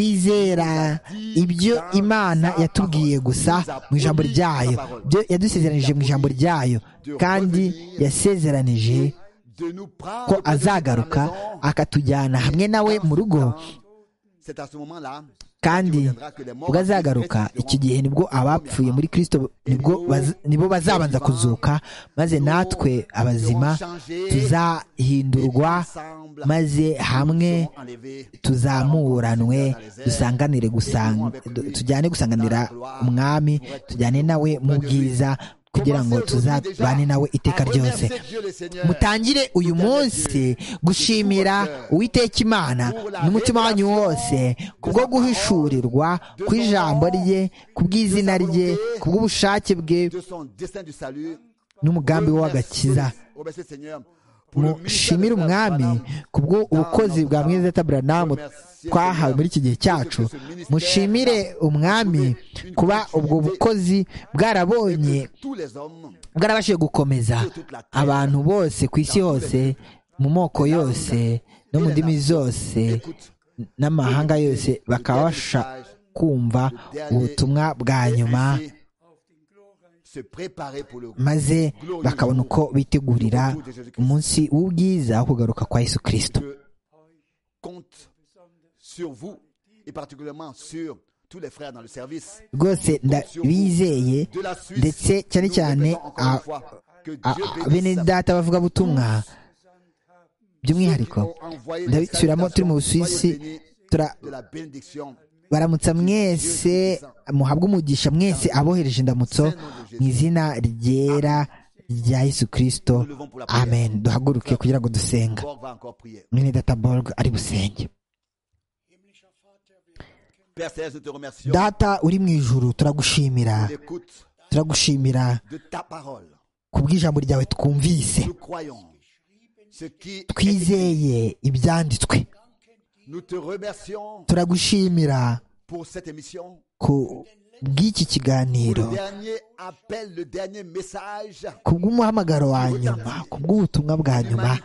twizera ibyo imana yatubwiye gusa mu ijambo ryayo byo yadusezeranije mu ijambo ryayo kandi yasezeranije de nous prendre ko de cette azagaruka maison. akatujyana hamwe nawe mu rugo C'est à ce moment-là kandi ubwo azagaruka icyo gihe nibwo abapfuye muri kirisito nibwo baz- nibo bazabanza kuzuka maze natwe abazima tuzahindurwa maze hamwe tuzamuranwe dusanganire gusanga du- tujyane gusanganira umwami tujyane nawe mu bwiza kugira ngo tuzabane nawe iteka ryose mutangire uyu munsi gushimira uwiteka imana n'umutima wanyu wose kubwo guhishurirwa ku ijambo rye ku bw'izina rye ku bw'ubushake bwe de son destin du salut. n'umugambi we w'agakiza Remercie le Seigneur pour le ministère mushimire de Frère umwami Branham. kubwo ubukozi bwa mweza taburanamu twahawe muri iki gihe cyacu mushimire umwami kuba ubwo bukozi Et bwarabonye que tous les hommes bwarabashije gukomeza abantu bose ku isi hose mu moko yose no mu ndimi zose n'amahanga yose bakabasha kumva ubutumwa bwa nyuma ainsi se préparer pour le maze bakabona uko bitegurira umunsi w'ubwiza wo kugaruka kwa yesu kirisito Je compte sur vous et particulièrement sur tous les frères dans le service. rwose ndabizeye De la Suisse, ndetse cyane nous vous cyane répétons encore une a- fois que a- Dieu a- bene bénisse data abavugabutumwa by'umwihariko ndabisubiramo turi mu busuwisi tura- de la bénédiction baramutsa mwese muhabwe umugisha mwese abohereje indamutso mu izina ryera rya yesu kirisito amen duhaguruke kugira ngo dusenga Borg va encore prier. mwene data borg ari busenge Père Céleste, nous te remercions data uri mu ijuru turagushimira pour l'écoute turagushimira de ta parole. ku bw'ijambo ryawe twumvise Nous croyons ce qui est écrit. twizeye ibyanditswe Nous te remercions turagushimira pour cette émission, ku bw'iki pour kiganiro le dernier appel, le dernier message ku bw'umuhamagaro wa nyuma ku bw'ubutumwa bwa nyuma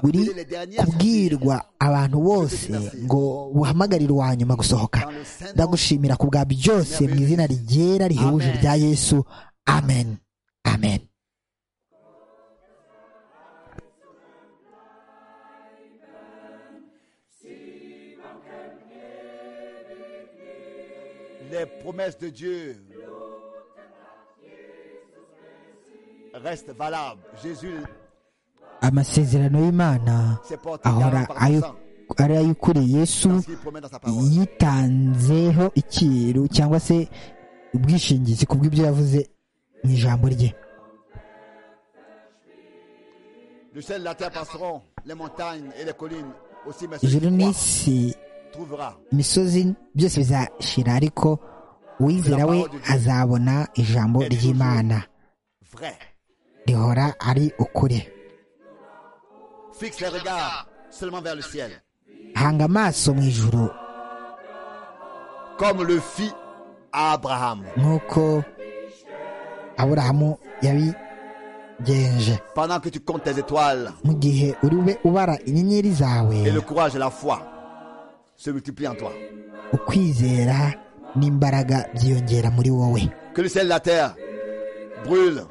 uri kubwirwa abantu bose ngo buhamagarire uwa nyuma gusohoka dans le saint nom ndagushimira ku bwa byose mu izina ryera rihebuje rya yesu amen amen Les promesses de Dieu restent valables. Jésus amasezerano y'imana s'est porté ahora garant par le ayo- sang. ari ay'ukuri yesu Parce qu'il promet dans sa parole. yitanzeho ikiru cyangwa se ubwishingizi ku bw'ibyo yavuze mu ijambo rye Le ciel et la terre passeront, les montagnes et les collines aussi, mais celui ijuru qui croit n'isi trouvera. imisozi byose bizashira ariko uwizera we azabona ijambo ry'imana Vrai. rihora ari ukuri Fixe les regards seulement vers le ciel. hanga amaso mu ijuru Comme le fit à Abraham. nk'uko aburahamu yabigenje Pendant que tu comptes tes étoiles mu gihe uri ube ubara inyenyeri zawe et le courage et la foi, se multiplie en toi. ukwizera n'imbaraga byiyongera muri wowe Que le ciel et la terre brûlent.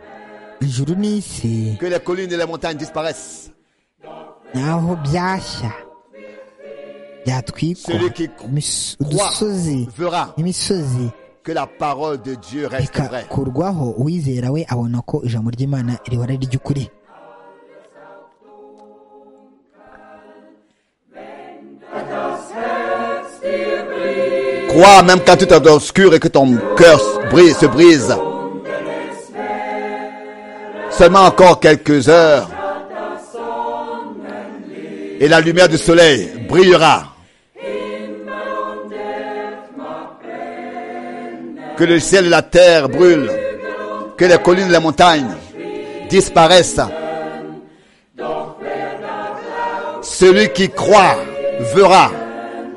ijuru n'isi Que les collines et les montagnes disparaissent. naho byashya byatwikwa Celui qui cro- imis- croit udusozi verra n'imisozi que la parole de Dieu reste vraie. bikakurwaho uwizera we abona ko ijambo ry'imana rihora ari ry'ukuri Crois même quand tout est obscur et que ton cœur se brise, se brise. Seulement encore quelques heures. Et la lumière du soleil brillera. Que le ciel et la terre brûlent. Que les collines et les montagnes disparaissent. Celui qui croit verra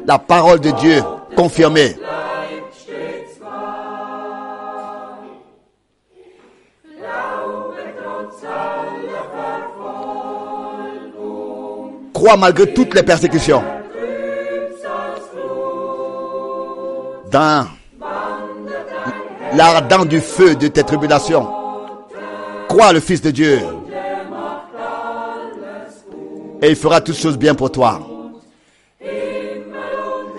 la parole de Dieu confirmée. Crois malgré toutes les persécutions. Dans l'ardent du feu de tes tribulations, crois le Fils de Dieu. Et il fera toutes choses bien pour toi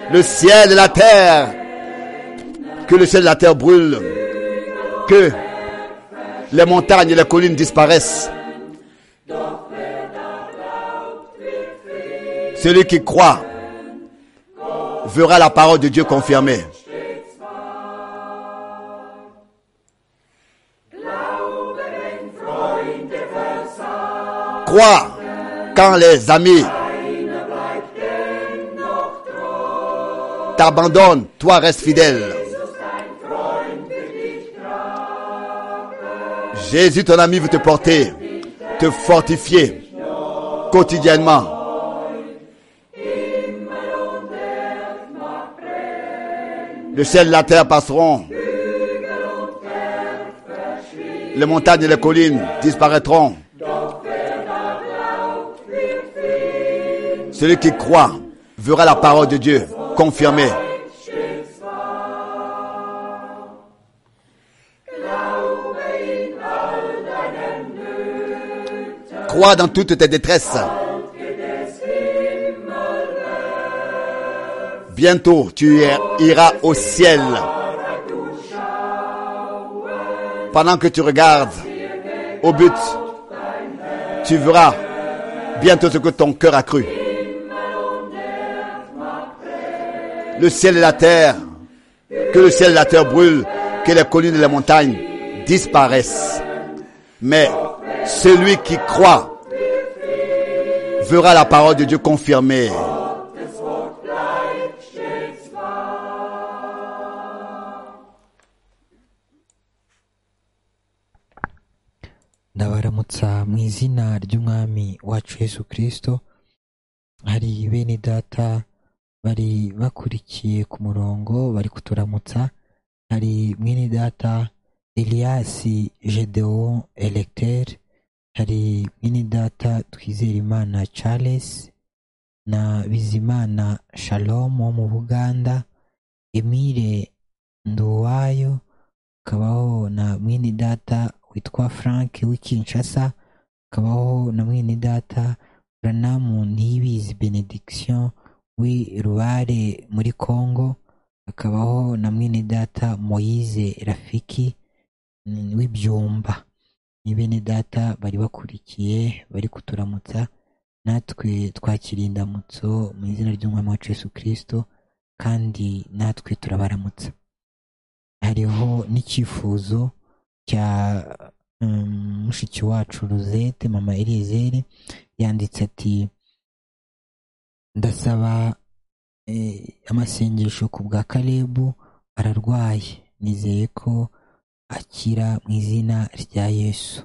le ciel et la terre. Que le ciel et la terre brûlent. Que les montagnes et les collines disparaissent. Celui qui croit verra la parole de Dieu confirmée. Crois quand les amis t'abandonne, toi reste fidèle. Jésus, ton ami, veut te porter, te fortifier quotidiennement. Le ciel et la terre passeront. Les montagnes et les collines disparaîtront. Celui qui croit verra la parole de Dieu confirmée. Crois dans toutes tes détresses. Bientôt, tu ir- iras au ciel. Pendant que tu regardes au but, tu verras bientôt ce que ton cœur a cru. le ciel et la terre, que le ciel et la terre brûlent, que les collines et les montagnes disparaissent. Mais celui qui croit verra la parole de Dieu confirmée. ndabaramutsa mu izina ry'umwami wacu yesu kirisito hari bene data bari bakurikiye ku murongo bari kuturamutsa hari mwene data eliyasi gedewo elegiteri hari mwene data twizerimana charles na bizimana shalom wo mu buganda emile nduwayo hakabaho na mwene data witwa frank w'ikinshasa hakabaho na mwene data branamu ntibizi benediction w'i rubare muri congo hakabaho na mwene data moyize rafiki mm, w'ibyumba ni bene data bari bakurikiye bari kuturamutsa natwe twakira indamutso mu izina ry'umwami wacu yesu kirisito kandi natwe turabaramutsa hariho n'icyifuzo cya mm, mushiki wacu ruzete mama eliyezeri yanditse ati ndasaba eh, amasengesho ku bwa kalebu ararwaye nizeye ko akira mu izina rya yesu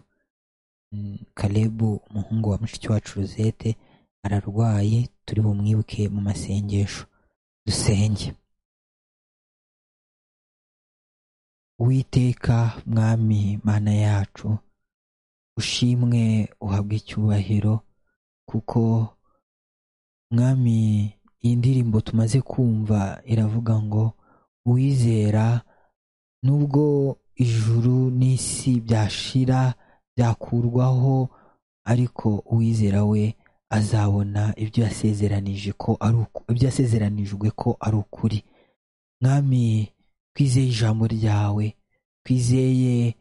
Mm, kalebu umuhungu wa mushiki wacu ruzete ararwaye turi bumwibuke mu masengesho dusenge Uwiteka mwami mana yacu ushimwe uhabwe icyubahiro kuko mwami iyi ndirimbo tumaze kumva iravuga ngo uwizera nubwo ijuru n'isi byashira byakurwaho ariko uwizera we azabona ibyo yasezeranije ko ari uku- ibyo yasezeranijwe ko ari ukuri mwami twizeye ijambo ryawe twizeye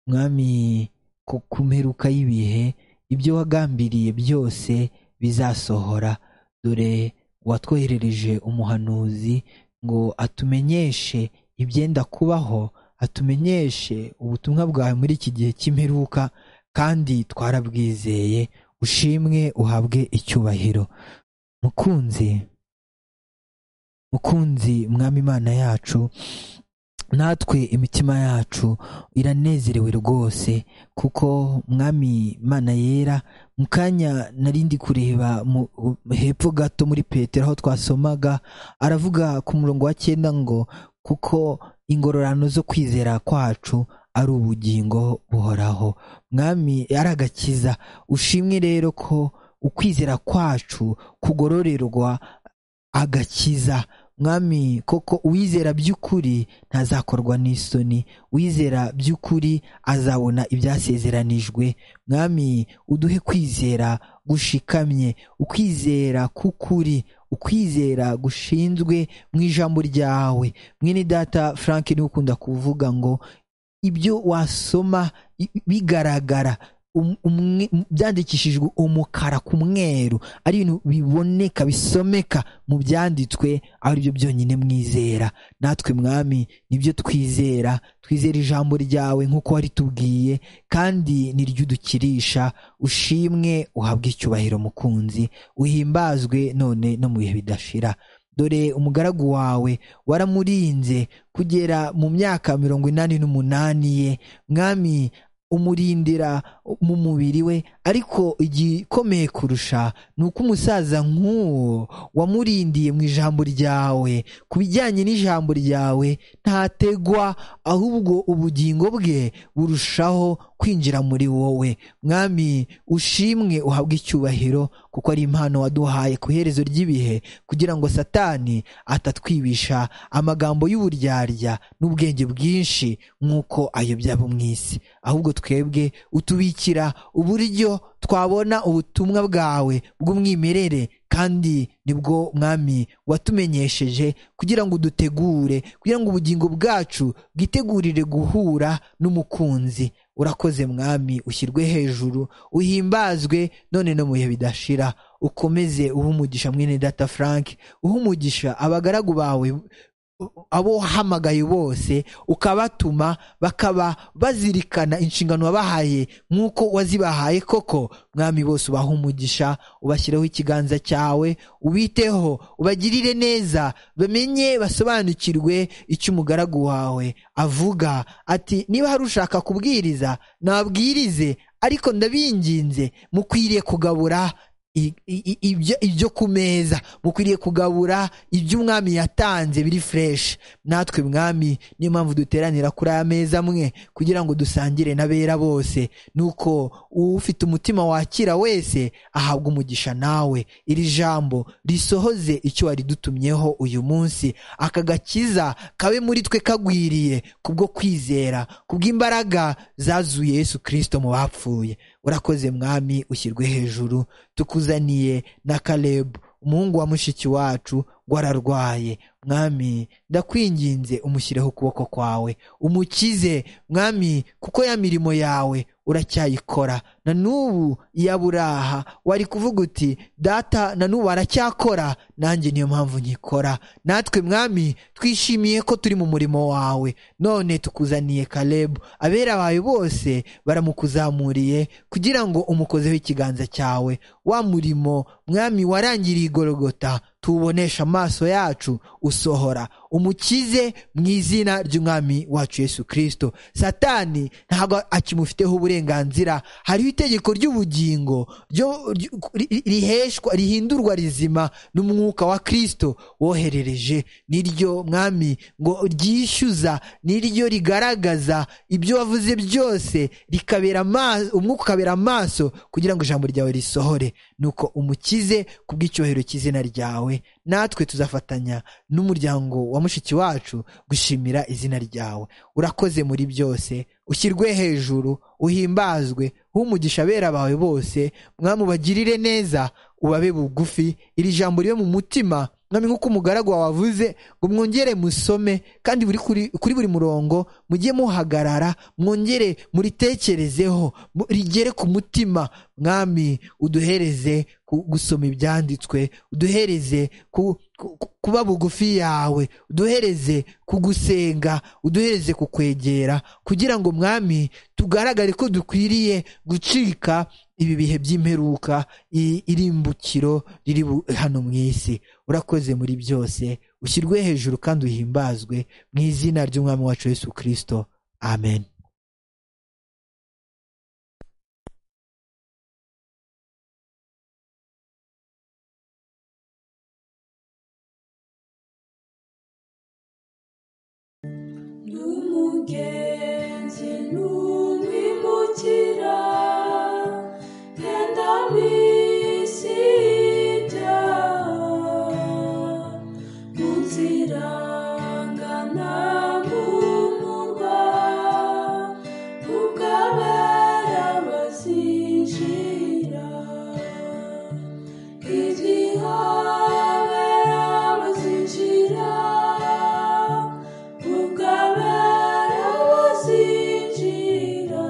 mwami ku ku mperuka y'ibihe ibyo wagambiriye byose bizasohora dore watwoherereje umuhanuzi ngo atumenyeshe ibyenda kubaho atumenyeshe ubutumwa bwawe muri iki gihe cy'imperuka kandi twarabwizeye ushimwe uhabwe icyubahiro mukunzi mukunzi mwami imana yacu natwe imitima yacu iranezerewe rwose kuko mwami imana yera mu kanya nari ndi kureba mu- hepfo gato muri petero aho twasomaga aravuga ku murongo wa cyenda ngo kuko ingororano zo kwizera kwacu ari ubugingo buhoraho mwami ari agakiza ushimwe rero ko ukwizera kwacu kugororerwa agakiza mwami koko uwizera by'ukuri ntazakorwa n'isoni uwizera by'ukuri azabona ibyasezeranijwe mwami uduhe kwizera gushikamye ukwizera k'ukuri ukwizera gushinzwe mu ijambo ryawe mwene data frank niwe ukunda kuvuga ngo ibyo wasoma i- bigaragara um- umwe- m- byandikishijwe umukara ku mweru ari ibintu biboneka bisomeka mu byanditswe ari byo byonyine mwizera natwe mwami nibyo twizera twizera ijambo ryawe nk'uko waritubwiye kandi niryo udukirisha ushimwe uhabwe icyubahiro mukunzi uhimbazwe none no mu bihe bidashira dore umugaragu wawe waramurinze kugera mu myaka mirongo inani n'umunani ye mwami umurindira mu mubiri we ariko igikomeye kurusha ni uko umusaza nk'uwo wamurindiye mu ijambo ryawe ku bijyanye n'ijambo ryawe ntategwa ahubwo ubugingo bwe burushaho kwinjira muri wowe mwami ushimwe uhabwe icyubahiro kuko ari impano waduhaye ku iherezo ry'ibihe kugira ngo satani atatwibisha amagambo y'uburyarya n'ubwenge bwinshi nk'uko ayobya abo mu isi ahubwo twebwe utubikira uburyo twabona ubutumwa bwawe bw'umwimerere kandi nibwo mwami watumenyesheje kugira ngo udutegure kugira ngo ubugingo bwacu bwitegurire guhura n'umukunzi urakoze mwami ushyirwe hejuru uhimbazwe none no mu bihe bidashira ukomeze uhe umugisha mwene data frank uhe umugisha abagaragu bawe abo wahamagaye bose ukabatuma bakaba bazirikana inshingano wabahaye nk'uko wazibahaye koko mwami bose ubahe umugisha ubashyiraho ikiganza cyawe ubiteho ubagirire neza bamenye basobanukirwe icyo umugaragu wawe avuga ati niba hari ushaka kubwiriza nabwirize ariko ndabinginze mukwiriye kugabura i- i- i- ibyo ibyo ku meza mukwiriye kugabura ibyo umwami yatanze biri fureshi natwe mwami niyo mpamvu duteranira kuri aya meza amwe kugira ngo dusangire n'abera bose nuko ufite umutima wakira wese ahabwa umugisha nawe iri jambo risohoze icyo waridutumyeho uyu munsi aka gakiza kabe muri twe kagwiriye kubwo kwizera kubw'imbaraga zazuye yesu kirisito mu bapfuye urakoze mwami ushyirwe hejuru tukuzaniye na kalebu umuhungu wa mushiki wacu ngo ararwaye mwami ndakwinginze umushyireho ukuboko kwawe umukize mwami kuko ya mirimo yawe uracyayikora na n'ubu iyaburaha wari kuvuga uti data na n'ubu aracyakora nanjye niyo mpamvu nkikora natwe mwami twishimiye ko turi mu murimo wawe none tukuzaniye kalebu abera bawe bose baramukuzamuriye kugira ngo umukozeho ikiganza cyawe wa murimo mwami warangiriye igorogota tuwubonesha amaso yacu usohora umukize mu izina ry'umwami wacu yesu kirisito satani ntabwo akimufiteho uburenganzira hariho itegeko ry'ubugingo ryo- ry- ri- riheshwa rihindurwa rizima n'umwuka wa kirisito woherereje niryo mwami ngo ryishyuza niryo rigaragaza ibyo wavuze byose rikabera amaso umwuka ukabera amaso kugira ngo ijambo ryawe risohore nuko umukize kubw'icyubahiro cy'izina ryawe natwe tuzafatanya n'umuryango wa mushiki wacu gushimira izina ryawe urakoze muri byose ushyirwe hejuru uhimbazwe umugisha abera bawe bose mwami ubagirire neza ubabe bugufi iri jambo ribe mu mutima mwami nk'uko umugaragu wawe avuze ngo mwongere musome kandi buri kuri, kuri buri murongo mujye muhagarara mwongere muritekerezeho mu- rigere ku mutima mwami uduhereze ku- gusoma ibyanditswe uduhereze ku- ku- ku- kuba bugufi yawe uduhereze kugusenga uduhereze kukwegera kugira ngo mwami tugaragare ko dukwiriye gucika ibi bihe by'imperuka i- irimbukiro riri bu- hano mu isi urakoze muri byose ushyirwe hejuru kandi uhimbazwe mu izina ry'umwami wacu yesu kirisito amen n'umugenzi n'umwimukira genda mu isi ibyaha mu nzira ngana mu murwa ubw'abera bazinjira igihabera bazinjira ubw'abera bazinjira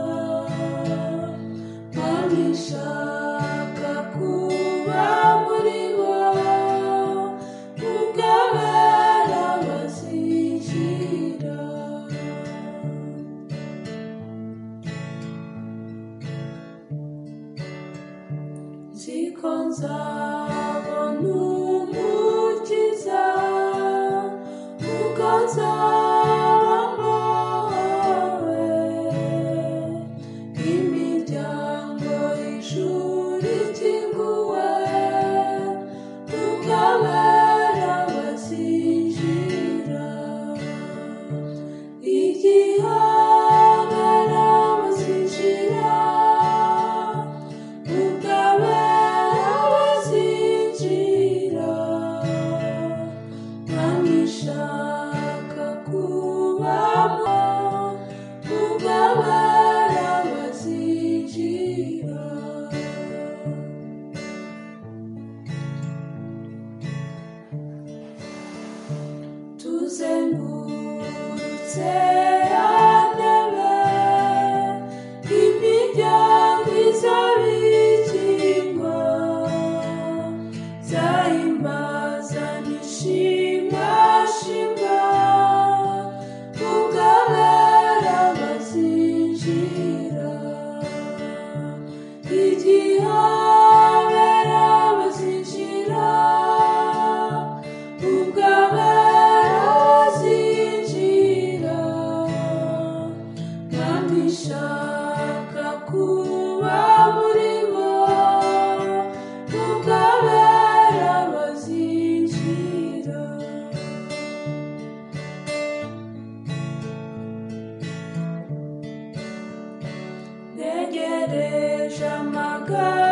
babishaka kuba muri bo ubw'abera bazinjira zikonzabona umukiza ukonzabona wowe imiryango y'ishuri ikinguwe ukabera bazinjira igihabera bazinjira ukabera bazinjira ntamishaka kubamo ukabera bazinjira tuzengurutse yandebe imiryango izabikingwa zahimbaza nishimashimwa ubwabera bazinjira igihabera bazinjira ubwabera bazinjira kandi ishaka kuba muri bo ubwabera bazinjira negereje amagara